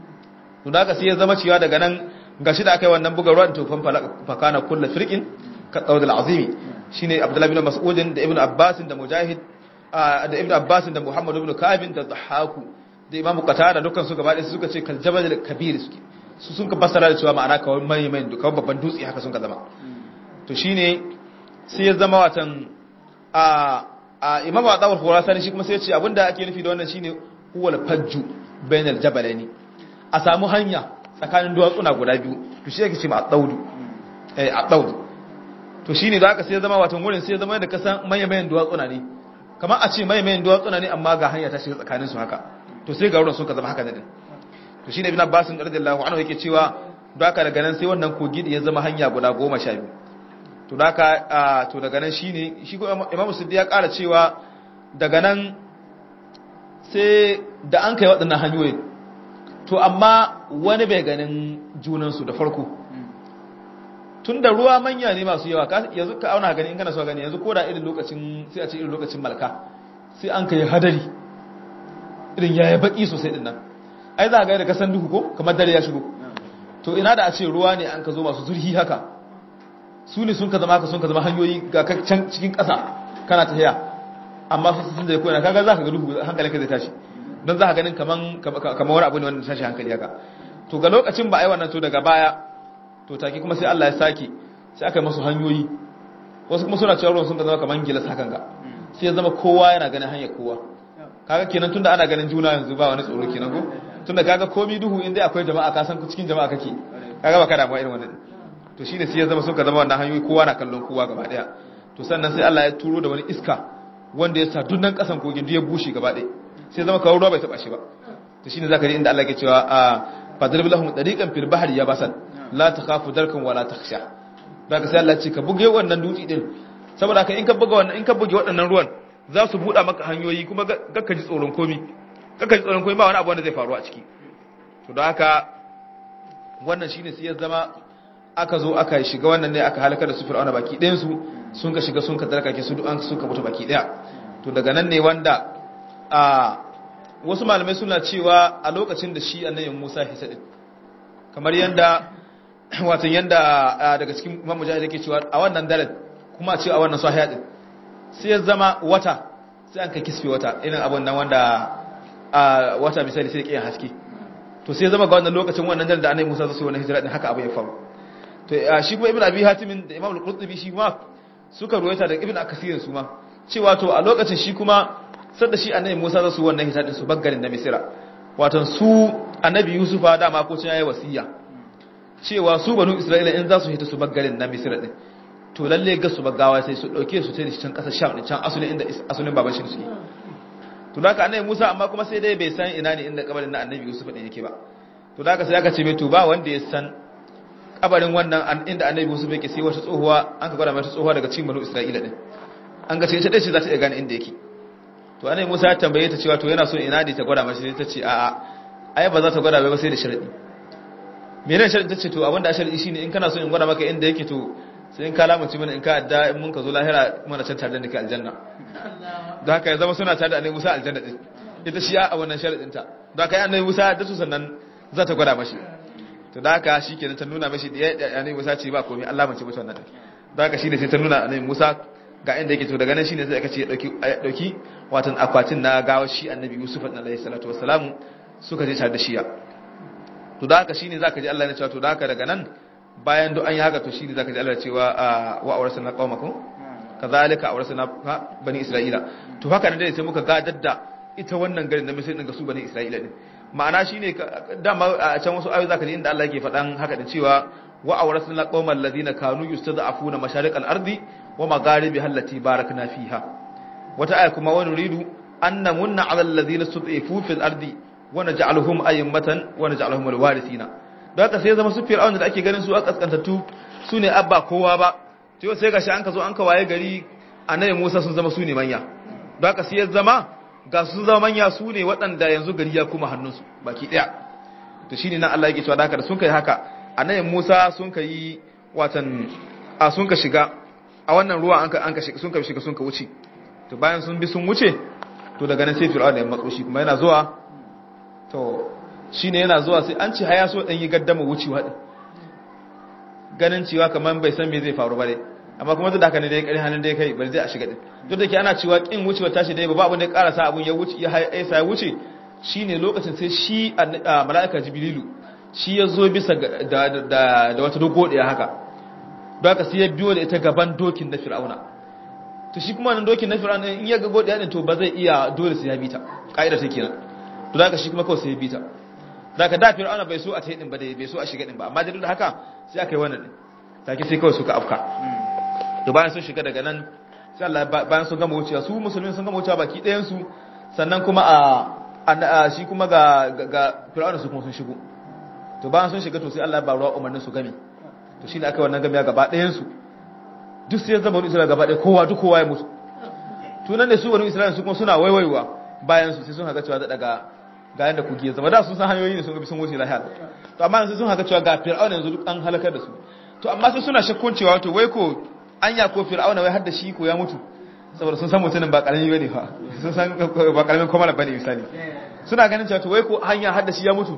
to da haka sai ya zama cewa daga nan gashi da aka yi wannan buga ruwan to fan fakana kullu firqin ka dawdal azimi shine Abdullahi bin Mas'ud da Ibn Abbas da Mujahid da Ibn Abbas da Muhammad ibn Ka'ab da Dhahaku da Imam Qatada dukkan su gaba ɗaya suka ce kal jabal kabir suke su sun ka fassara da cewa ma'ana kawai mai mai kawai babban dutse haka sun ka zama to shine sai ya zama watan a a Imam Adawar Khurasani shi kuma sai ya ce abinda ake nufi da wannan shine huwal fajju bainal jabalaini a samu hanya tsakanin duwatsuna guda biyu to shi yake ce ma at-tawdu eh at-tawdu to shine da aka sai ya zama watan wurin sai ya zama da kasan mayan duwatsuna ne kamar a ce mayan duwatsuna ne amma ga hanya ta shiga tsakanin su haka to sai ga wurin sun ka zama haka din to shine ibn abbas radiyallahu anhu yake cewa da aka daga nan sai wannan kogi da ya zama hanya guda goma sha biyu to da aka to daga nan shine shi ko imamu siddi ya ƙara cewa daga nan sai da an kai waɗannan hanyoyin to amma wani bai ganin junansu da farko tun da ruwa manya ne masu yawa yanzu ka auna gani in kana so gani yanzu ko da irin lokacin sai a ce irin lokacin malka sai an kai hadari irin yaya baki sosai din nan ai za ga da kasan duhu ko kamar dare ya shigo to ina da a ce ruwa ne an ka zo masu zurhi haka su ne sun ka zama haka sun ka zama hanyoyi ga can cikin ƙasa kana tafiya amma su sun da ya koyana kaga za ka ga duhu hankalinka zai tashi don za ka ganin kaman wani abu ne wanda tashi hankali haka to ga lokacin ba a yi wannan to daga baya to take kuma sai Allah ya sake sai aka yi masu hanyoyi wasu kuma suna cewa ruwan sun ka zama kaman gilas hakan ga sai ya zama kowa yana ganin hanyar kowa kaga kenan tunda ana ganin juna yanzu ba wani tsoro kenan ko tunda kaga komi duhu in dai akwai jama'a ka san cikin jama'a kake kaga ba ka damuwa irin wannan to shine sai ya zama sun ka zama wannan hanyoyi kowa na kallon kowa gaba daya to sannan sai Allah ya turo da wani iska wanda ya sa dunnan kasan kogin duk ya bushe gaba daya sai zama kawo ruwa bai taba shi ba to shine zaka ji inda Allah ke cewa a fadrib lahum tariqan fil bahri yabasan la takhafu darkan wala takhsha daga sai Allah ce ka buge wannan dutse din saboda ka in ka buga wannan in ka buge waɗannan ruwan za su buɗa maka hanyoyi kuma kakka ji tsoron komi kakka ji tsoron komi ba wani abu wanda zai faru a ciki to da haka wannan shine sai ya zama aka zo aka shiga wannan ne aka halaka da su fir'auna baki ɗayan su sun ka shiga sun ka darkake su duk an suka mutu baki ɗaya to daga nan ne wanda a wasu malamai suna cewa a lokacin da shi annabi Musa hisa din kamar yanda wato yanda daga cikin Imam Mujahid yake cewa a wannan daren kuma ce a wannan sahiha din sai ya zama wata sai an kai kisfe wata irin abun nan wanda a wata misali sai kiyan haske to sai ya zama ga wannan lokacin wannan daren da annabi Musa zai wannan hijira din haka abu ya faru to shi kuma Ibn Abi Hatim da Imam Al-Qurtubi shi kuma suka ruwaita da Ibn Akasir su ma cewa to a lokacin shi kuma sadda shi annabi Musa zai su wannan hijira din su baggarin na Misira wato su annabi Yusufa dama ko cin yayi wasiya cewa su banu Isra'ila in za su hita su baggarin na Misira din to lalle ga su bagawa sai su dauke su sai can kasar Sham din can asulin inda asulin baban shi suke to da annabi Musa amma kuma sai dai bai san ina ne inda kabarin na annabi Yusuf din yake ba to da sai aka ce mai to ba wanda ya san kabarin wannan inda annabi Yusuf yake sai wata tsohuwa an ka gwada mata tsohuwa daga cikin banu Isra'ila din an ga ce ita dai ce za ta iya gane inda yake to annabi Musa ya tambaye ta cewa to yana so ina ne ta gwada mashi sai ta ce a'a ai ba za ta gwada ba sai da sharadi menene sharadi tace to abinda sharadi shine in kana so in gwada maka inda yake to sai in ka lamunci mana in ka adda in mun ka zo lahira mana can tare da kai aljanna don haka ya zama suna tare da annabi Musa aljanna din ita shi a wannan sharadin ta don haka annabi Musa da su sannan za ta gwada mashi to da haka shikenan ta nuna mashi da annabi Musa ce ba komai Allah mace mata wannan don haka shine sai ta nuna annabi Musa ga inda yake to daga nan shine sai aka ce dauki dauki watan akwatin na gawa shi annabi Yusuf alaihi salatu wassalam suka je tare da shiya to da haka shine zaka ji Allah ya ce to da haka daga nan bayan duk an yi haka to shine zaka ji Allah ya cewa wa awrasna qaumakum kazalika awrasna bani isra'ila to haka ne dai sai muka gadar da ita wannan garin da misali din ga su bani isra'ila din ma'ana shine dama a can wasu ayoyi zaka ji inda Allah yake faɗan haka da cewa wa awrasna qaumal ladina kanu yustad'afuna masharikal ardi wa magharibi allati barakna fiha wata aya kuma wa nuridu an namunna 'ala alladhina stud'ifu fil ardi wa naj'aluhum a'immatan wa naj'aluhum alwarithina don haka sai zama su fir'aun da ake ganin su a kaskantattu su ne abba kowa ba to sai gashi an ka zo an ka waye gari annabi Musa sun zama su ne manya don haka sai ya zama ga sun zama manya su ne waɗanda yanzu gari ya kuma hannunsu baki ɗaya to shine nan Allah yake cewa da haka da sun kai haka annabi Musa sun kai watan a sun ka shiga a wannan ruwa an ka an ka shiga sun ka shiga sun ka wuce to bayan sun bi sun wuce to daga nan sai fir'aun ya matso shi kuma yana zuwa to shi ne yana zuwa sai an ci haya so ɗan yi gaddama wucewa ɗin ganin cewa kamar bai san me zai faru ba dai amma kuma duk da haka ne dai ƙarin hannun dai kai bari zai a shiga ɗin duk da ke ana cewa ƙin wucewa tashi dai ba abin da ya ƙarasa abin ya wuce ya haisa ya wuce shi ne lokacin sai shi a mala'ika jibrilu shi ya zo bisa da wata dogo ɗaya haka don haka sai ya biyo da ita gaban dokin na fir'auna to shi kuma nan dokin na fir'auna in ya ga godiya ɗin to ba zai iya dole sai ya bi ta ƙa'ida ta kenan to da haka shi kuma kawai sai ya bi ta daga da fir'auna bai so a ta din ba dai bai so a shiga din ba amma duk da haka sai aka yi wannan din take sai kawai suka afka to bayan sun shiga daga nan sai Allah bayan sun gama wucewa su musulmin sun gama wucewa baki ɗayan su sannan kuma a shi kuma ga ga fir'auna su kuma sun shigo to bayan sun shiga to sai Allah ba ruwa umarnin su game to shine aka wannan gamiya gaba ɗayan su duk sai zama wani Isra'ila gaba ɗaya kowa duk kowa ya mutu tunan ne su wani Isra'ila su kuma suna waiwaiwa bayan su sai sun haka cewa daga ga yanda kuke ya zama da sun san hanyoyi ne sun ga sun wuce lahiya to amma yanzu sun haka cewa ga fir'auna yanzu duk an halakar da su to amma sai suna shakkun cewa to wai ko anya ko fir'auna wai har da shi ko ya mutu saboda sun san mutumin ba karami bane fa sun san ba karamin komala bane misali suna ganin cewa to wai ko hanya har da shi ya mutu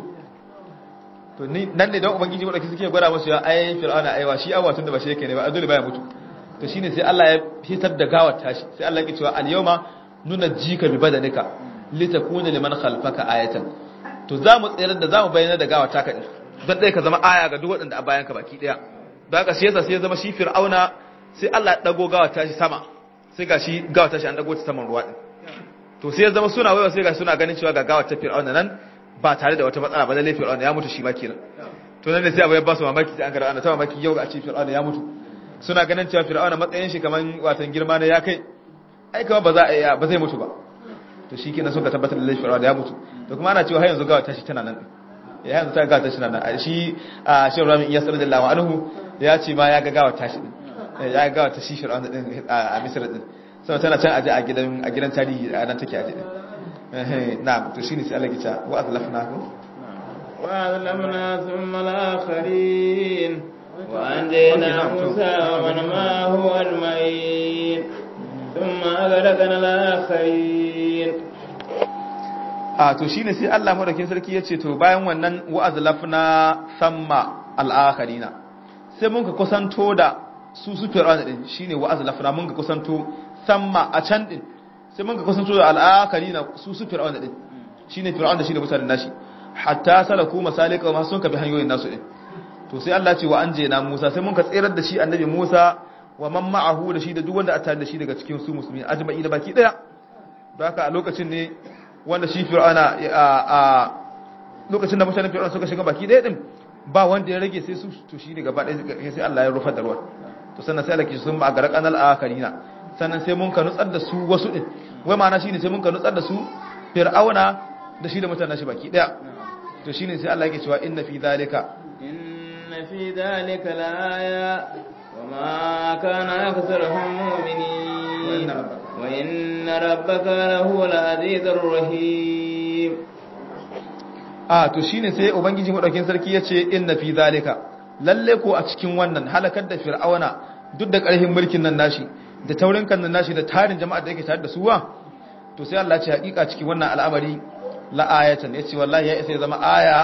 to ni nan ne dan ubangiji wadaki suke gwada musu ya ai fir'auna aiwa shi awa tun da ba shi yake ne ba dole baya mutu to shine sai Allah ya fitar da gawar tashi sai Allah ya ce cewa al-yawma nunajjika bi badanika litakuna liman khalfaka ayatan to zamu tsayar da zamu bayyana da gawa taka din dan dai ka zama aya ga duk waɗanda a bayan ka baki daya don haka shi yasa sai ya zama shi fir'auna sai Allah ya dago gawa tashi sama sai ga shi gawa tashi an dago ta saman ruwa din to sai ya zama suna waiwa sai ga suna ganin cewa ga gawa ta fir'auna nan ba tare da wata matsala ba lalle fir'auna ya mutu shi ma kenan to nan ne sai abu ya ba su mamaki sai an ga ana ta mamaki yau ga a ce fir'auna ya mutu suna ganin cewa fir'auna matsayin shi kaman watan girma ne ya kai ai kama ba za a iya ba zai mutu ba to shi kenan suka tabbatar da laifin da ya mutu to kuma ana cewa har yanzu gawa tashi tana nan ya yanzu ta gawa tashi tana nan shi a shi ramin iya sanar da lawa anhu ya ce ma ya ga gawa tashi din ya ga gawa ta shi fir'auna din a misra din sau tana can aje a gidan a gidan tarihi a nan take aje din na'am to shine sai Allah ya ce wa azlafna ku wa azlamna thumma al-akharin wa anjayna Musa wa man ma huwa al-mayin ثم ثم أغرقنا الآخرين a to shine sai Allah madaukin sarki yace to bayan wannan wa'azlafna samma al-akharina sai mun ka kusanto da su su fir'auna din shine wa'azlafna mun ka kusanto samma a can din sai mun ka kusanto da al-akharina su su fir'auna din shine fir'auna shine mutanen nashi hatta salaku masalika ma sun ka bi hanyoyin nasu din to sai Allah ce wa anjena Musa sai mun ka tsirar da shi annabi Musa wa man ma'ahu da shi da duk wanda a tare da shi daga cikin su musulmi ajma'i da baki daya don haka a lokacin ne wanda shi fir'auna a lokacin da mutanen fir'auna suka shiga baki daya din ba wanda ya rage sai su to shi ne gaba daya sai Allah ya rufa da ruwa to sannan sai Allah ke sun ba a garak anal akarina sannan sai mun ka nutsar da su wasu din wai ma'ana shine sai mun ka nutsar da su fir'auna da shi da mutanen shi baki daya to shine sai Allah yake cewa inna fi zalika إن في ذلك لآية وما كان أكثرهم مؤمنين وإن ربك- وإن ربك لهو العزيز الرحيم a to shine sai ubangiji madaukin sarki yace inna fi zalika lalle ko a cikin wannan halakar da fir'auna duk da ƙarfin mulkin nan nashi da taurin kan nan nashi da tarin jama'a da yake tare da su wa to sai Allah ya ce hakika cikin wannan al'amari la ayatan yace wallahi ya isa ya zama aya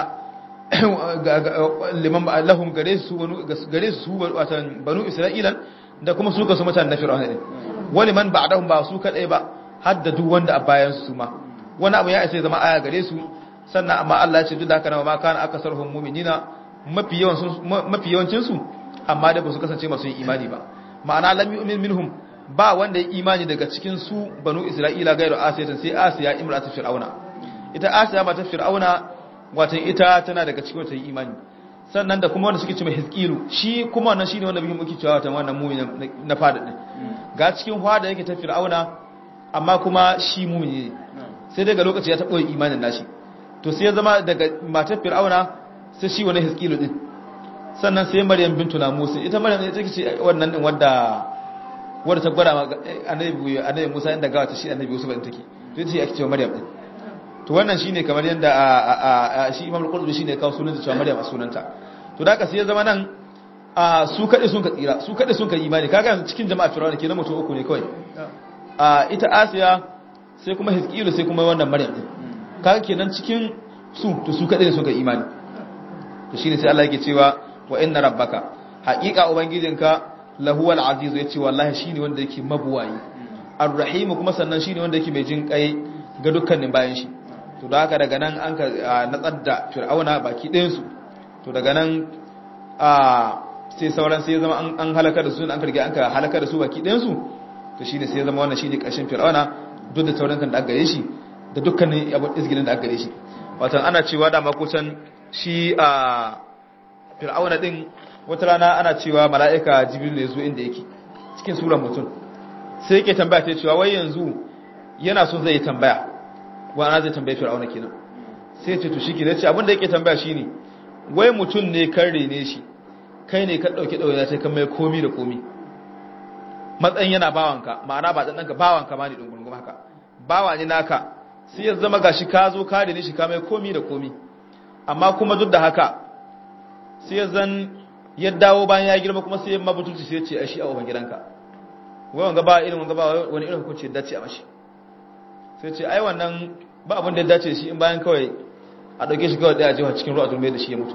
ga- ga- liman ba- lahum gare su banu gare su watan banu isra'ilan da kuma su ga su mutanen na fir'auna din wani man ba'dahum ba su kadai ba har da duk wanda a bayan su ma wani abu ya isa ya zama aya gare su sannan amma Allah ya ce duk da haka ma kana akasarhum mu'minina mafi yawan sun mafi yawancin su amma da ba su kasance masu yin imani ba ma'ana lam yu'min minhum ba wanda ya imani daga cikin su banu isra'ila gairu asiya sai asiya imratu fir'auna ita asiya mata fir'auna watan ita tana daga cikin wata imani sannan da kuma wanda suke cewa hizkilu shi kuma wannan shine wanda muke cewa watan wannan mu'min na fada din ga cikin fada yake ta fir'auna amma kuma shi mu'mini ne sai daga lokaci ya taɓa imanin nashi to sai ya zama daga matar fir'auna sai shi wani hiskilu din sannan sai maryam bintu na musa ita maryam ita ce wannan din wadda wadda ta gwada ma annabi annabi musa inda gawa ta shi annabi yusuf din take to ita ce ake cewa maryam din to wannan shine kamar yanda a shi imam al-qurtubi shine kawo sunan ta cewa maryam a sunanta to da haka sai ya zama nan a su kade sun ka tsira su kade sun ka imani kaga yanzu cikin jama'a fir'auna kenan mutum uku ne kawai a ita asiya sai kuma hiskilu sai kuma wannan maryam din kaga kenan cikin su to su kadai ne suka imani to shine sai Allah yake cewa wa inna rabbaka haqiqa ubangijinka lahuwal aziz yace wallahi shine wanda yake mabuwayi arrahim kuma sannan shine wanda yake mai jin kai ga dukkanin bayan shi to da haka daga nan an ka natsar da fir'auna baki ɗayan su to daga nan a sai sauran sai zama an halaka da su an karge an ka halaka da su baki ɗayan su to shine sai zama wannan shine ƙarshen fir'auna duk da taurin kan da aka gare shi da dukkanin abin izgilin da aka gare shi watan ana cewa da makusan shi a fir'auna din wata rana ana cewa mala'ika jibril ne zo inda yake cikin suran mutum sai yake tambaya ta cewa wai yanzu yana son zai yi tambaya wa ana zai tambaye fir'auna kenan sai ya ce to shike ce abin da yake tambaya shine wai mutum ne kan rene shi kai ne ka dauke dauya sai kan mai komi da komi matsayin yana bawanka ma'ana ba dan danka bawanka ma ne dungurungum haka bawa ne naka sai ya zama gashi ka zo ka rene shi ka mai komi da komi amma kuma duk da haka sai ya zan ya dawo bayan ya girma kuma sai ya mabutuci sai ya ce ai shi a uban gidanka wai wanga ba irin wanga ba wani irin hukunci ya dace a mashi sai ce ai wannan ba abin da ya dace shi in bayan kawai a dauke shi kawai daya jiwa cikin ruwa turme da shi ya mutu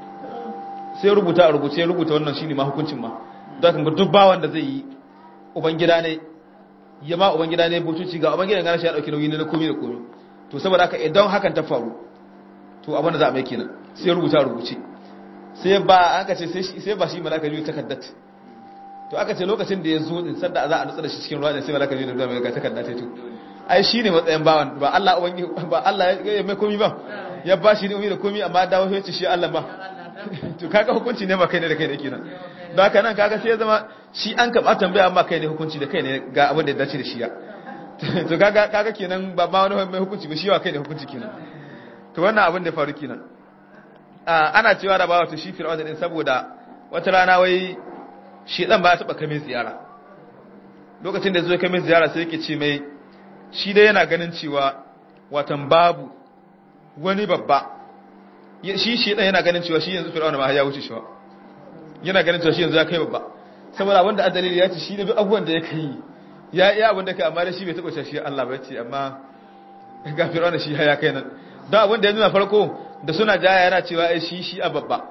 sai rubuta a rubuce rubuta wannan shine ma hukuncin ma don kan duk ba wanda zai yi uban gida ne ya ma uban gida ne butuci ga uban gidan gana shi ya dauki nauyi ne na komi da komi to saboda haka idan hakan ta faru to abin da za a mai kenan sai rubuta a rubuce sai ba aka ce sai ba shi malaka biyu takaddat to aka ce lokacin da ya zo din sanda za a nutsa da shi cikin ruwa ne sai malaka biyu da mai ga takaddat ta to ai shine matsayin bawan ba Allah ubangi ba Allah ya mai komi ba ya ba shi ne da komi amma dawo ya ce shi Allah ba to kaga hukunci ne ba kai ne da kai ne kenan don haka nan kaga sai ya zama shi an kaba tambaya amma kai ne hukunci da kai ne ga abin da ya dace da shi ya to kaga kaga kenan ba ba wani mai hukunci ba shi wa kai ne hukunci kenan to wannan abin da faru kenan ana cewa da bawa to shi fir'auna din saboda wata rana wai shedan ba ya taba kai ziyara lokacin da ya zo kai mai ziyara sai yake ce mai shi dai yana ganin cewa watan babu wani babba shi shedan yana ganin cewa shi yanzu fir'auna ma ya wuce shi yana ganin cewa shi yanzu ya kai babba saboda wanda a dalili ya ce shi ne duk abubuwan da ya kai ya iya abin da kai amma da shi bai taba shi Allah ba ce amma ga fir'auna shi ya kai nan don abin da ya nuna farko da suna jaya yana cewa ai shi shi a babba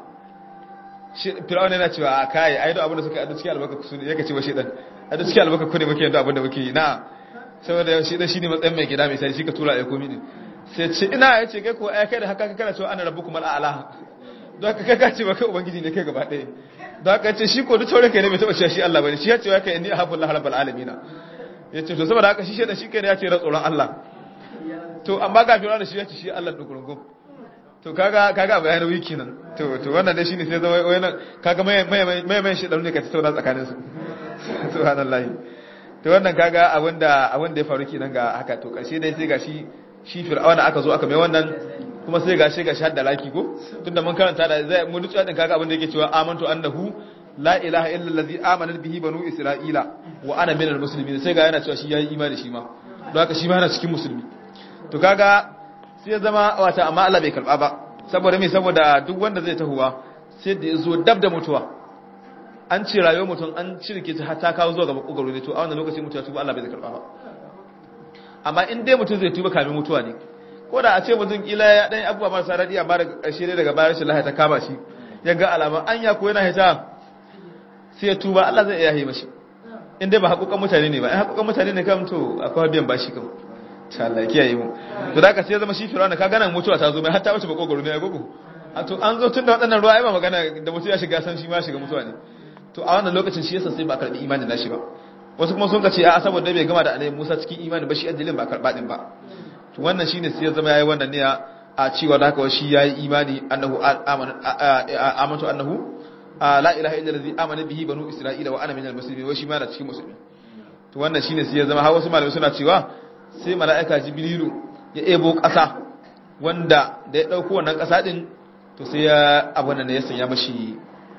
fir'auna yana cewa a kai ai da abin da suka adu cikin albarka su ne yake cewa shi dan adu cikin albarka ku ne muke yin abin da muke yi na saboda shi dan shine matsayin mai gida mai sai shi ka tura ai komi ne sai ce ina yace kai ko ai kai da haka kana cewa ana rabbukum al'ala don haka kai ka ce ba kai ubangiji ne kai gaba ɗaya don haka ce shi ko duk taurin kai ne bai taba cewa shi Allah bane shi ya ce ya kai inni ahabbullah rabbul alamin ya ce to saboda haka shi shedan shi kai ne ya ce ra tsoron Allah to amma ga fir'auna shi ya ce shi Allah dugurungum to kaga kaga bayan wiki nan to to wannan dai shine sai zama wannan kaga mai mai mai mai shedan ne ka tattauna tsakanin su subhanallahi to wannan kaga abinda abinda ya faru kenan ga haka to karshe dai sai gashi shi fir'auna aka zo aka mai wannan kuma sai gashi gashi hadda laki ko tunda mun karanta da zai mun dutsa din kaga abinda yake cewa amantu annahu la ilaha illa allazi amana bihi banu isra'ila wa ana minal muslimin sai ga yana cewa shi yayi imani shi ma don haka shi ma yana cikin musulmi to kaga sai ya zama wata amma Allah bai karba ba saboda me saboda duk wanda zai tahuwa sai da yazo dab da mutuwa an ce rayuwar mutum an cirke ta ta kawo zuwa ga makogaro ne to a wannan lokacin mutuwa tuba Allah bai zai karba ba amma in dai mutum zai tuba kamin mutuwa ne ko da a ce mutum kila ya dan abubuwa marasa daɗi amma daga ƙarshe ne daga bayan shi lahiya ta kama shi ya ga alama anya ko yana hita sai ya tuba Allah zai iya yi mashi in dai ba haƙoƙan mutane ne ba in haƙoƙan mutane ne kam to akwai biyan bashi kam ta Allah ya kiyaye mu to da ka sai zama shi fir'auna ka gana mutuwa ta zo mai hatta wace bakogoro ne ya gogo a to an zo tun da waɗannan ruwa ai ba magana da mutum ya shiga san shi ma shiga mutuwa ne to a wannan lokacin shi yasa sai ba karbi imanin nashi ba wasu kuma sun ka ce a saboda bai gama da annabi Musa cikin imani ba shi addinin ba karba din ba to wannan shine sai ya zama yayi wannan ne a cewa da haka shi yayi imani annahu amantu annahu la ilaha illa allazi amana bihi banu isra'ila wa ana minal muslimin wai shi ma na cikin musulmi to wannan shine sai ya zama har wasu malamai suna cewa sai mala'ika jibrilu ya ebo ƙasa wanda da ya dauko wannan ƙasa din to sai ya abun nan ya sanya mashi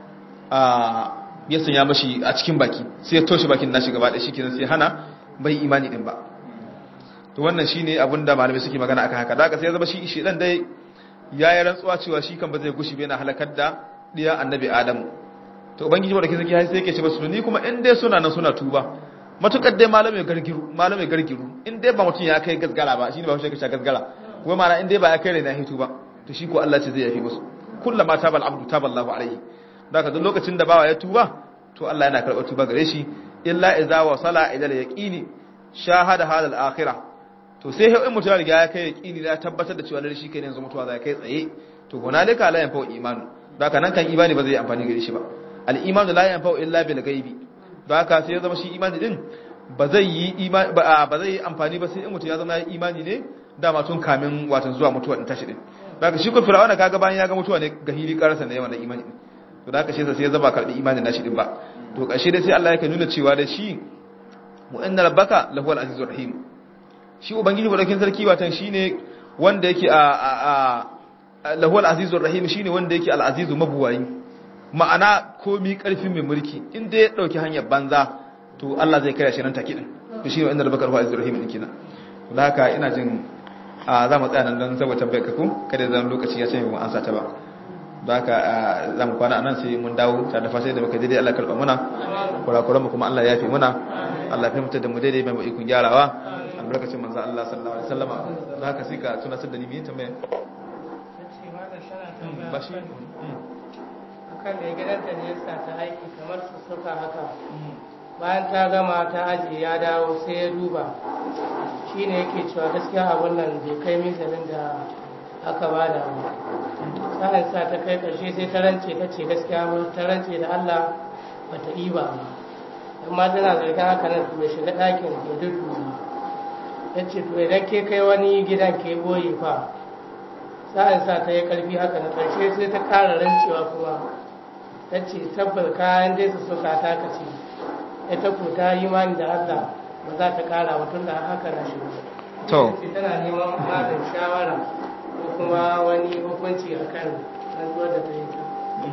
a ya sanya mashi a cikin baki sai ya toshe bakin nashi gaba da shikenan sai hana bai imani din ba to wannan shine abin da malamai suke magana akan haka da haka sai ya zama shi shi dan dai yayi rantsuwa cewa shi kan ba zai gushi ba yana halakar da diya annabi adamu to ubangiji wanda kike sai yake ce basu ni kuma in dai suna nan suna tuba matukar dai malamai gargiru malamai gargiru in dai ba mutun ya kai gasgara ba shine ba shi ka gasgara kuma mana in dai ba ya kai rena hitu ba to shi ko Allah ce zai yafi musu kullama tabal abdu taballahu alaihi daga duk lokacin da bawa ya tuba to Allah yana karɓar tuba gare shi illa idza wasala ila al-yaqini shahada hal al-akhirah to sai in mutum ya riga ya kai yaqini da tabbatar da cewa lalle shi kai ne yanzu mutuwa zai kai tsaye to hunalika la yanfa'u imanu daga nan kan imani ba zai amfani gare shi ba al-imanu la yanfa'u illa bil ghaibi daga sai ya zama shi imani din ba zai yi imani ba ba zai yi amfani ba sai in mutum ya zama ya imani ne dama tun kamin watan zuwa mutuwa din tashi din daga shi ko fir'auna kaga bayan ya ga mutuwa ne ga hili karasa ne yawan imani din to da aka shi sai ya zaba karbi imanin nashi din ba to ƙarshe dai sai Allah yake nuna cewa da shi wa inna rabbaka lahu al-azizur rahim shi ubangiji badakin sarki watan shine wanda yake a a lahu al-azizur rahim shine wanda yake al-azizu mabuwayi ma'ana komi karfin mai mulki inda ya dauki hanyar banza to Allah zai kare shi nan take din to shine inna rabbaka lahu al-azizur rahim din kenan da haka ina jin za mu tsaya nan don saboda tambayar ka ko kada zan lokaci ya ce mu ansa ta ba da haka za mu kwana anan sai mun dawo ta da fasai da muka daidai Allah karɓa muna kurakuran mu kuma Allah ya fi muna Allah ya mutar da mu daidai mai ikon gyarawa albarkacin manzo Allah sallallahu alaihi wasallama da haka sai ka tuna da ni me tambaya ba shi akan da gidanta ne yasa ta aiki kamar su suka haka bayan ta gama ta ajiye ya dawo sai ya duba shine yake cewa gaskiya abun nan bai kai mizanin da aka bada ba sa'an sa ta kai ƙarshe sai ta rance ta ce gaskiya ba ta rance da Allah ba ta yi ba amma tana zargin haka nan to ya shiga ɗakin ya dudu ya ce to idan ke kai wani gidan ke boye fa sa'an sa ta yi ƙarfi haka na ƙarshe sai ta ƙara rancewa kuma ta ce tabbar kayan dai su suka ta kace ita ko ta yi mani da Allah ba za ta ƙara ba tun da haka na shiga to tana neman malin shawara ko kuma wani hukunci a kan rantsuwar da ta yi ta.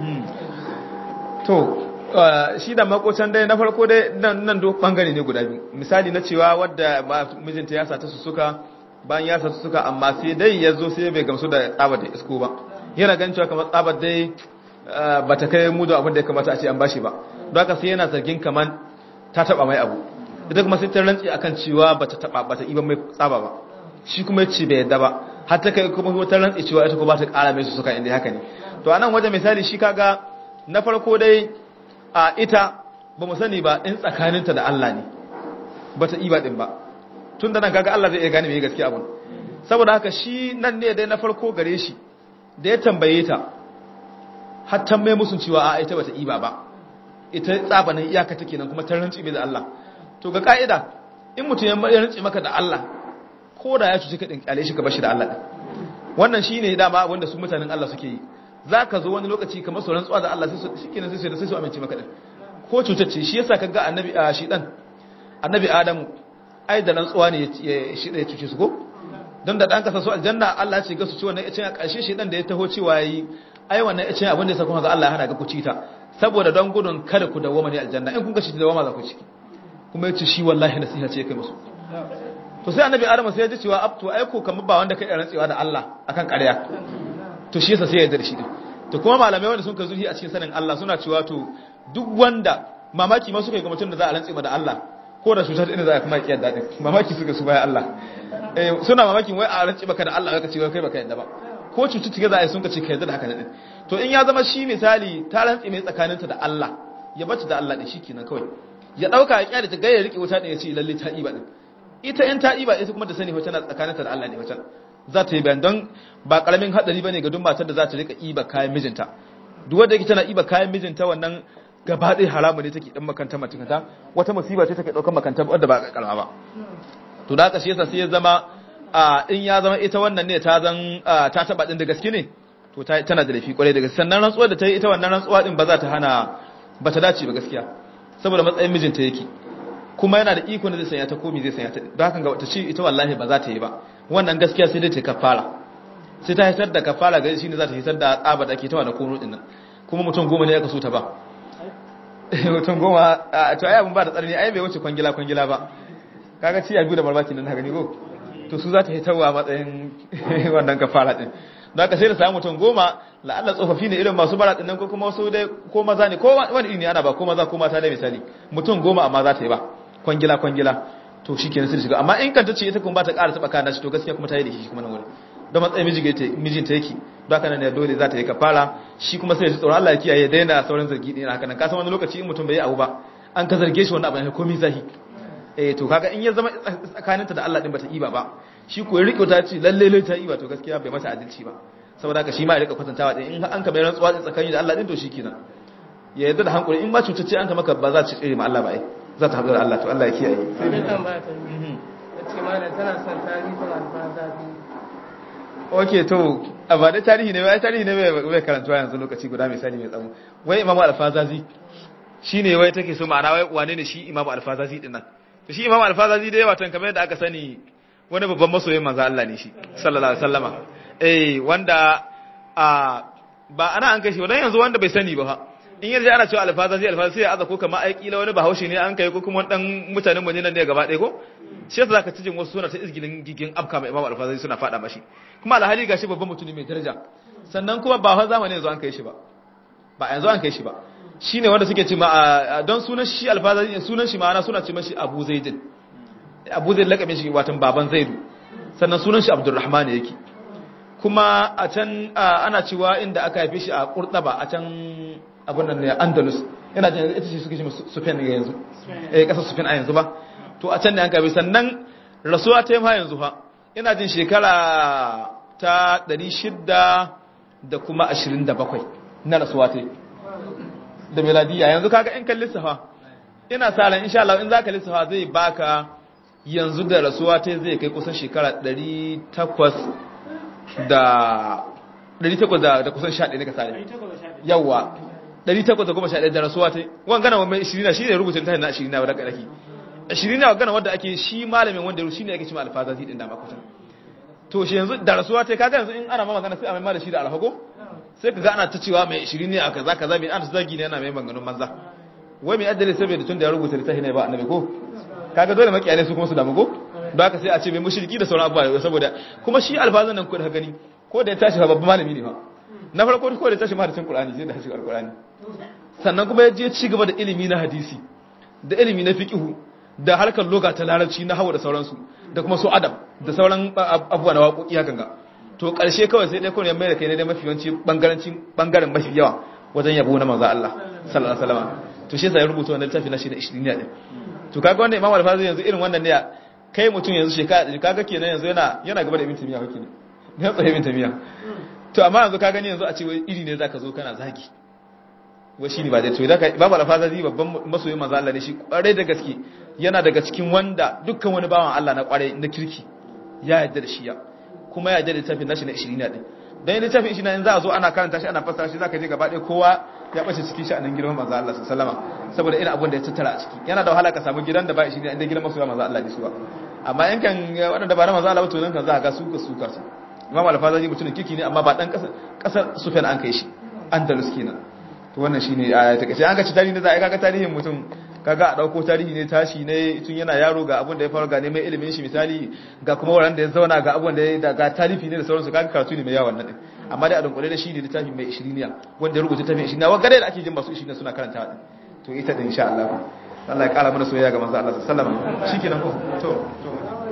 to shi da makocan dai na farko dai nan do bangare ne guda biyu misali na cewa wadda mijinta ya sata su suka bayan ya sata suka amma sai dai ya zo sai bai gamsu da tsabar da isko ba yana gan cewa kamar tsabar dai ba ta kai mu da abin da ya kamata a ce an bashi ba don haka sai yana zargin kamar ta taba mai abu ita kuma sai ta rantsi akan cewa bata taba bata iba mai tsaba ba shi kuma ya ce bai yadda ba har ta kai kuma ta rantsi cewa ita ko ba ta kara mai su suka inda haka ne to anan wajen misali shi kaga na farko dai a ita ba mu sani ba in tsakaninta da Allah ne bata iba din ba tun da nan kaga Allah zai iya gane me gaskiya abun saboda haka shi nan ne dai na farko gare shi da ya tambaye ta har ta mai musun cewa a ita bata iba ba ita tsabanin iyaka take nan kuma ta rantsi mai da Allah to ga ka'ida in mutum ya rantsi maka da Allah ko da ya cuci ka din kyale shi ka bashi da Allah din wannan shine dama abin da su mutanen Allah suke yi zaka zo wani lokaci kamar su rantsuwa da Allah sai su shikenan sai su sai su amince maka din ko cutacce shi yasa kaga annabi a shi dan annabi Adamu ai da rantsuwa ne ya shi da ya cuce su ko don da dan kasa su aljanna Allah ya ce ga su ci wannan ya ce a ƙarshe shi dan da ya taho cewa yi ai wannan ya ce abin da ya sa kuma ga Allah ya hana ga ku ci ta saboda don gudun kada ku dawoma ne aljanna in kun ga shi ta dawoma za ku ciki kuma yace shi wallahi nasiha ce kai musu to sai annabi Adamu sai ya ji cewa abtu ai ko kamar ba wanda kai rantsewa da Allah akan ƙarya to shi yasa sai ya yarda da shi din to kuma malamai wanda sun ka zuhi a cikin sanin Allah suna cewa to duk wanda mamaki ma suka yi ga mutum da za a rantse da Allah ko da cutar inda za a kuma kiyar daɗin mamaki suka su baya Allah suna mamakin wai a rance baka da Allah ka ce kai baka yadda ba ko cututtuka za a yi sun ka ce ka yadda da haka daɗin to in ya zama shi misali ta rantse mai tsakaninta da Allah ya bata da Allah ɗin shi kenan kawai ya ɗauka ya kyale ta gaya riƙe wuta ɗin ya ce lalle ta iba ɗin ita in ta iba ita kuma ta sani wata na tsakaninta da Allah ne wata za ta yi bayan don ba ƙaramin haɗari ba ne ga duk matar da za ta riƙa iba kayan mijinta duk wanda yake tana iba kayan mijinta wannan gaba ɗaya haramu ne take ɗan makanta matakanta wata musiba ce take ɗaukar makanta wadda ba ƙarama ba to da haka shi yasa sai ya zama in ya zama ita wannan ne ta zan ta taɓa ɗin da gaske ne to tana da laifi ƙwarai da gaske sannan rantsuwar da ta yi ita wannan rantsuwa ɗin ba za ta hana ba ta dace ba gaskiya saboda matsayin mijinta yake kuma yana da iko da zai sanya ta komi zai sanya ta don haka ga wata ce ita wallahi ba za ta yi ba wannan gaskiya sai dai ta kafara sai ta hitar da kafara gari shi ne za ta hitar da tsaba da ake tawa da kono ɗin nan kuma mutum goma ne ya kaso ta ba mutum goma to ai abin ba da tsarni ai bai wuce kwangila kwangila ba kaga ci biyu da barbaki nan haka ne ko to su za ta hitarwa matsayin wannan kafara din don haka sai da samu mutum goma la'alla tsofaffi ne irin masu bara din nan ko kuma wasu dai ko maza ne ko wani iri ne ana ba ko maza ko mata da misali mutum goma amma za ta yi ba kwangila kwangila to shi kenan sai shiga amma in kanta ce ita kuma ba ta ƙara taɓa kana shi to gaskiya kuma ta yi da shi kuma nan wurin don matsayin mijinta yake don haka nan ne dole za ta yi kafara shi kuma sai ya ji tsoron Allah ya kiyaye daina sauran zargi ɗin haka nan kasan wani lokaci in mutum bai yi abu ba an ka zarge shi wani abu ne komai zahi eh to kaga in ya zama tsakaninta da Allah din bata iba ba shi ko ya rike ta ce lalle lalle ta iba to gaskiya bai masa adalci ba saboda haka shi ma ya rika kwatantawa din in an ka mai rantsuwa din tsakani da Allah din to shikenan ya yarda da hankuri in ba cutacce an ka maka ba za ta tsire ma Allah ba ai za ta haɗu da Allah to Allah ya kiyaye sai dai tambaya ta biyu ce malam tana son tarihin alfaza ok to a ba da tarihi ne wai tarihi ne bai karantuwa yanzu lokaci guda misali mai tsawo wai imamu alfazazi shi ne wai take so ma'ana wai wane ne shi imamu alfazazi din nan to shi imamu alfazazi da yawa tan kamar yadda aka sani wani babban masoyin manzo Allah ne shi sallallahu alaihi wasallama eh wanda a ba ana an kai shi dan yanzu wanda bai sani ba fa in yanzu ana cewa alfazazi alfazazi sai ya aza ko kamar ai kila wani bahaushe ne an kai ko kuma dan mutanen mu ne nan ne gaba ɗaya ko shi yasa zaka cijin wasu suna ta izgilin gigin afka mai imamu alfazazi suna fada mashi kuma alhali gashi babban mutune mai daraja sannan kuma ba fa zamani yanzu an kai shi ba ba yanzu an kai shi ba shine wanda suke ce ma don sunan shi alfazazi sunan shi ma'ana suna ce mashi Abu Zaidin Abu Zaid lakabin shi watan baban Zaidu sannan sunan shi Abdurrahman yake kuma a can ana cewa inda aka haife shi a Qurtaba a can abun nan ne Andalus ina jin ita ce suke ce Sufyan yanzu eh kasar Sufyan a yanzu ba to a can ne an haife sannan rasuwa ta yi ma yanzu fa ina jin shekara ta 600 da kuma 27 na rasuwa ta da meladiya yanzu kaga in kan lissafa ina sa ran insha Allah in zaka lissafa zai baka yanzu da rasuwa ta zai kai kusan shekara 800 da 800 da da kusan 11 ne ka sare yawa 811 da rasuwa ta wangana mai 20 shi ne rubutun ta na 20 na wadda kake 20 na wangana wadda ake shi malamin wanda shi ne ake cewa alfazazi din da makutan to shi yanzu da rasuwa ta kaga yanzu in ana ma magana sai a mai da shi da alhago sai ka ga ana ta cewa mai 20 ne a kaza kaza mai ana zagi ne ana mai maganganun manza wai mai addali saboda tun da ya rubuta littafi ne ba annabi ko kaga dole makiyane su kuma su damu ko don haka sai a ce mai mushriki da sauran abubuwa saboda kuma shi alfazan nan ko da gani ko da ya tashi fa babban malami ne fa na farko ko da ya tashi mahaddacin qur'ani sai da tashi alqur'ani sannan kuma ya je ci gaba da ilimi na hadisi da ilimi na fiqhu da harkar loga ta larabci na hawa da sauransu da kuma su adam da sauran abubuwa na waƙoƙi hakan ga to ƙarshe kawai sai dai kawai ya mai da kai ne da mafi yawanci bangarancin bangaren mafi yawa wajen yabo na manzo Allah sallallahu alaihi wasallam to shi yasa ya rubuta wannan littafi na shi da 20 ne din to kaga wannan Imam Al-Fazi yanzu irin wannan ne kai mutum yanzu shekara kaga kenan yanzu yana yana gaba da Ibn Taymiyyah kake ne ya tsaye Ibn Taymiyyah to amma yanzu ka gani yanzu a ce wai iri ne zaka zo kana zaki wai shine ba dai to idan ka Imam Al-Fazi babban masoyin manzo Allah ne shi kwarai da gaske yana daga cikin wanda dukkan wani bawan Allah na kwarai na kirki ya yarda da shi ya kuma ya yarda da littafin nashi na 20 ne din dan littafin shi na za a zo ana karanta shi ana fassara shi zaka je gaba ɗaya kowa ya bace cikin shi a nan girman manzo Allah sallallahu alaihi wasallam saboda irin abun da ya tattara a ciki yana da wahala ka samu gidan da ba shi ne inda gidan masoya manzo Allah ne su ba amma in kan wadanda ba na manzo Allah ba to nan kan za ka ga su ka su ka su Imam Al-Fazaji mutumin kiki ne amma ba dan kasar kasar Sufyan an kai shi Andalus kenan to wannan shine a takaice an ga ci tarihi ne za a kaga tarihin mutum kaga a dauko tarihi ne tashi ne tun yana yaro ga abun da ya faru ga neman ilimin shi misali ga kuma wurin da ya zauna ga abun da ya ga talifi ne da sauransu kaga karatu ne mai yawan nan amma dai a dunkule da shi ne littafi mai ishiriniya wanda ya rubuta littafin ishiriniya wa gare da ake jin masu ishiriniya suna karanta din to ita din insha Allah Allah ya kara mana soyayya ga manzo Allah sallallahu alaihi wasallam shikenan ko to to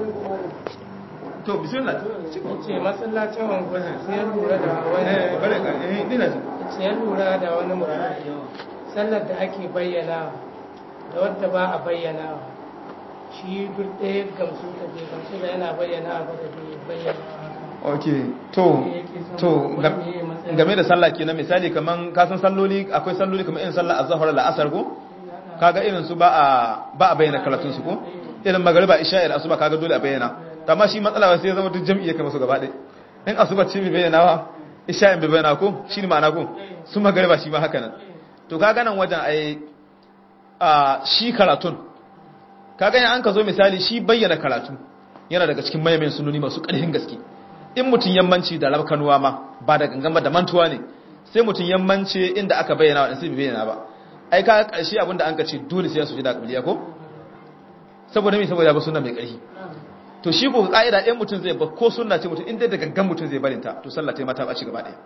to bismillah ce masallacin wangwani sai ya lura da wani eh bare ka eh dina ji sai ya lura da wani mutum sallar da ake bayyana da wadda ba a bayyana shi duk ɗaya gamsu da bai gamsu da yana bayyana ba da bai bayyana ok to to game da sallah kenan misali kaman ka san salloli akwai salloli kamar irin sallah azhar da asar ko kaga irin su ba a ba a bayyana karatun su ko irin magriba isha da asuba kaga dole a bayyana amma shi matsala sai ya zama duk jami'i kamar su gaba ɗaya in asuba ce bai bayyana wa isha in bai bayyana ko shi ne ma'ana ko su magriba shi ma haka nan to kaga nan wajen ai a shi karatun kaga an ka zo misali shi bayyana karatu yana daga cikin mayamin sunoni masu ƙarfin gaske in mutum yammanci da rabkanuwa ma ba da gangan ba da mantuwa ne sai mutum yammanci inda aka bayyana wa sai bai bayyana ba ai ka karshe abinda an ka ce dole sai ya suji da kabiliya ko saboda me saboda ba sunna mai ƙarfi to shi ko ka'ida ɗayan mutum zai ba ko sunna ce mutum inda da gangan mutum zai barinta to sallah ta mata ba ci gaba ɗaya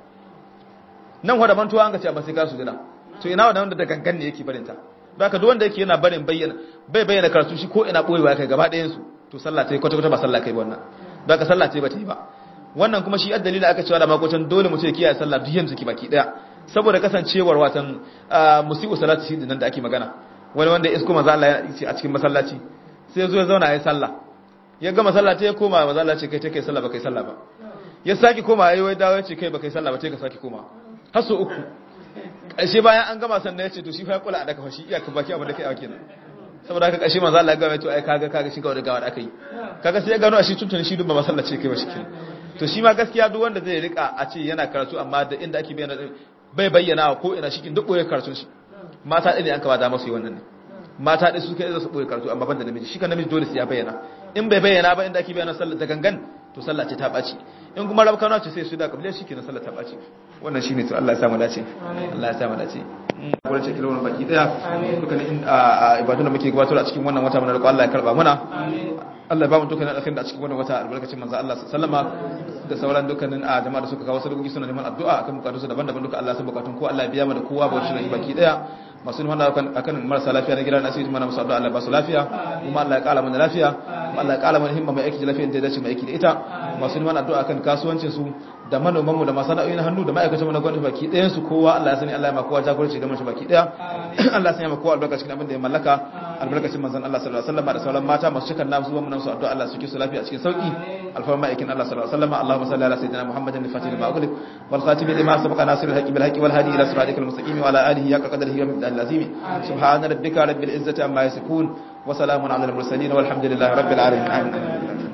nan wanda mantuwa an ka ce ba sai ka sujada to ina wanda da gangan ne yake barinta baka duk wanda yake yana barin bayyana bai bayyana karatu shi ko ina boyewa kai gaba ɗayan su to sallah ta kwata kwata ba sallah kai ba wannan baka sallah ta ba ta yi ba wannan kuma shi addalili aka cewa da makocin dole mutum ya kiyaye sallah duk yanzu ki baki daya saboda kasancewar watan musibu salati shi nan da ake magana wani wanda isko manzo Allah ya ce a cikin masallaci sai ya zo ya zauna ya sallah ya gama sallah ta ya koma manzo Allah ce kai ta kai sallah ba kai sallah ba ya saki koma yayi wai dawo ya ce kai ba kai sallah ba sai ka saki koma har so uku ƙarshe bayan an gama sannan ya ce to shi fa ya kula a daka fa shi iyaka baki abin da kai a kenan saboda haka ƙarshe manzo Allah ya gama to ai kaga kaga shi kawai da gawa da aka yi kaga sai ya gano a shi tuntuni shi dubba masallaci kai ba shi kenan to shi ma gaskiya duk wanda zai rika a ce yana karatu amma da inda ake bayyana bai bayyana ko ina shi duk boye karatun shi mata ɗin ne an kaba da masu yi wannan ne mata ɗin su kai za su boye karatu amma banda namiji shi kan namiji dole sai ya bayyana in bai bayyana ba inda ake bayyana sallah da gangan to sallah ce ta ɓaci in kuma rabu kana ce sai su da kabila shi kenan sallah ta ɓaci wannan shine to Allah ya samu dace Allah ya samu dace gurin cikin wannan baki daya dukkanin ibadun da muke gabatar a cikin wannan wata mana da Allah ya karba muna Allah ya ba mu dukkanin alkhairin da a cikin wannan wata albarkacin manzo Allah sallama da sauran dukkanin a jama'a da suka kawo sadakoki suna neman addu'a akan bukatun su daban-daban duka Allah ya san bukatun ko Allah ya biya mu da kowa ba shi da baki daya masu neman akan marasa lafiya na gidan asibiti mana musu addu'a Allah ba su lafiya kuma Allah ya kala mana lafiya kuma Allah ya kala mana himma mai aiki da lafiya da ya dace mai aiki da ita masu neman addu'a akan kasuwancin su da manoman mu da masana'o'i na hannu da ma'aikatan mu na gwamnati baki ɗayan su kowa Allah ya sani Allah ya ma kowa jagoranci da mashi baki ɗaya Allah ya sanya ma kowa albarka cikin abin da ya mallaka albarkacin manzon Allah sallallahu alaihi wasallam da sauran mata masu cikan namu zuwa mu nan su addu'a Allah su ki su lafiya cikin sauki alfarma ma'aikin Allah sallallahu alaihi wasallam Allahumma salli ala sayyidina Muhammadin al-fatih lima ughliq wal khatim lima sabaqa nasirul haqqi bil haqqi wal hadi ila siratikal mustaqim wa ala alihi haqqa qadrihi wa miqdaril azim subhana rabbika rabbil izzati amma yasifun wa salamun ala al mursalin walhamdulillahi rabbil alamin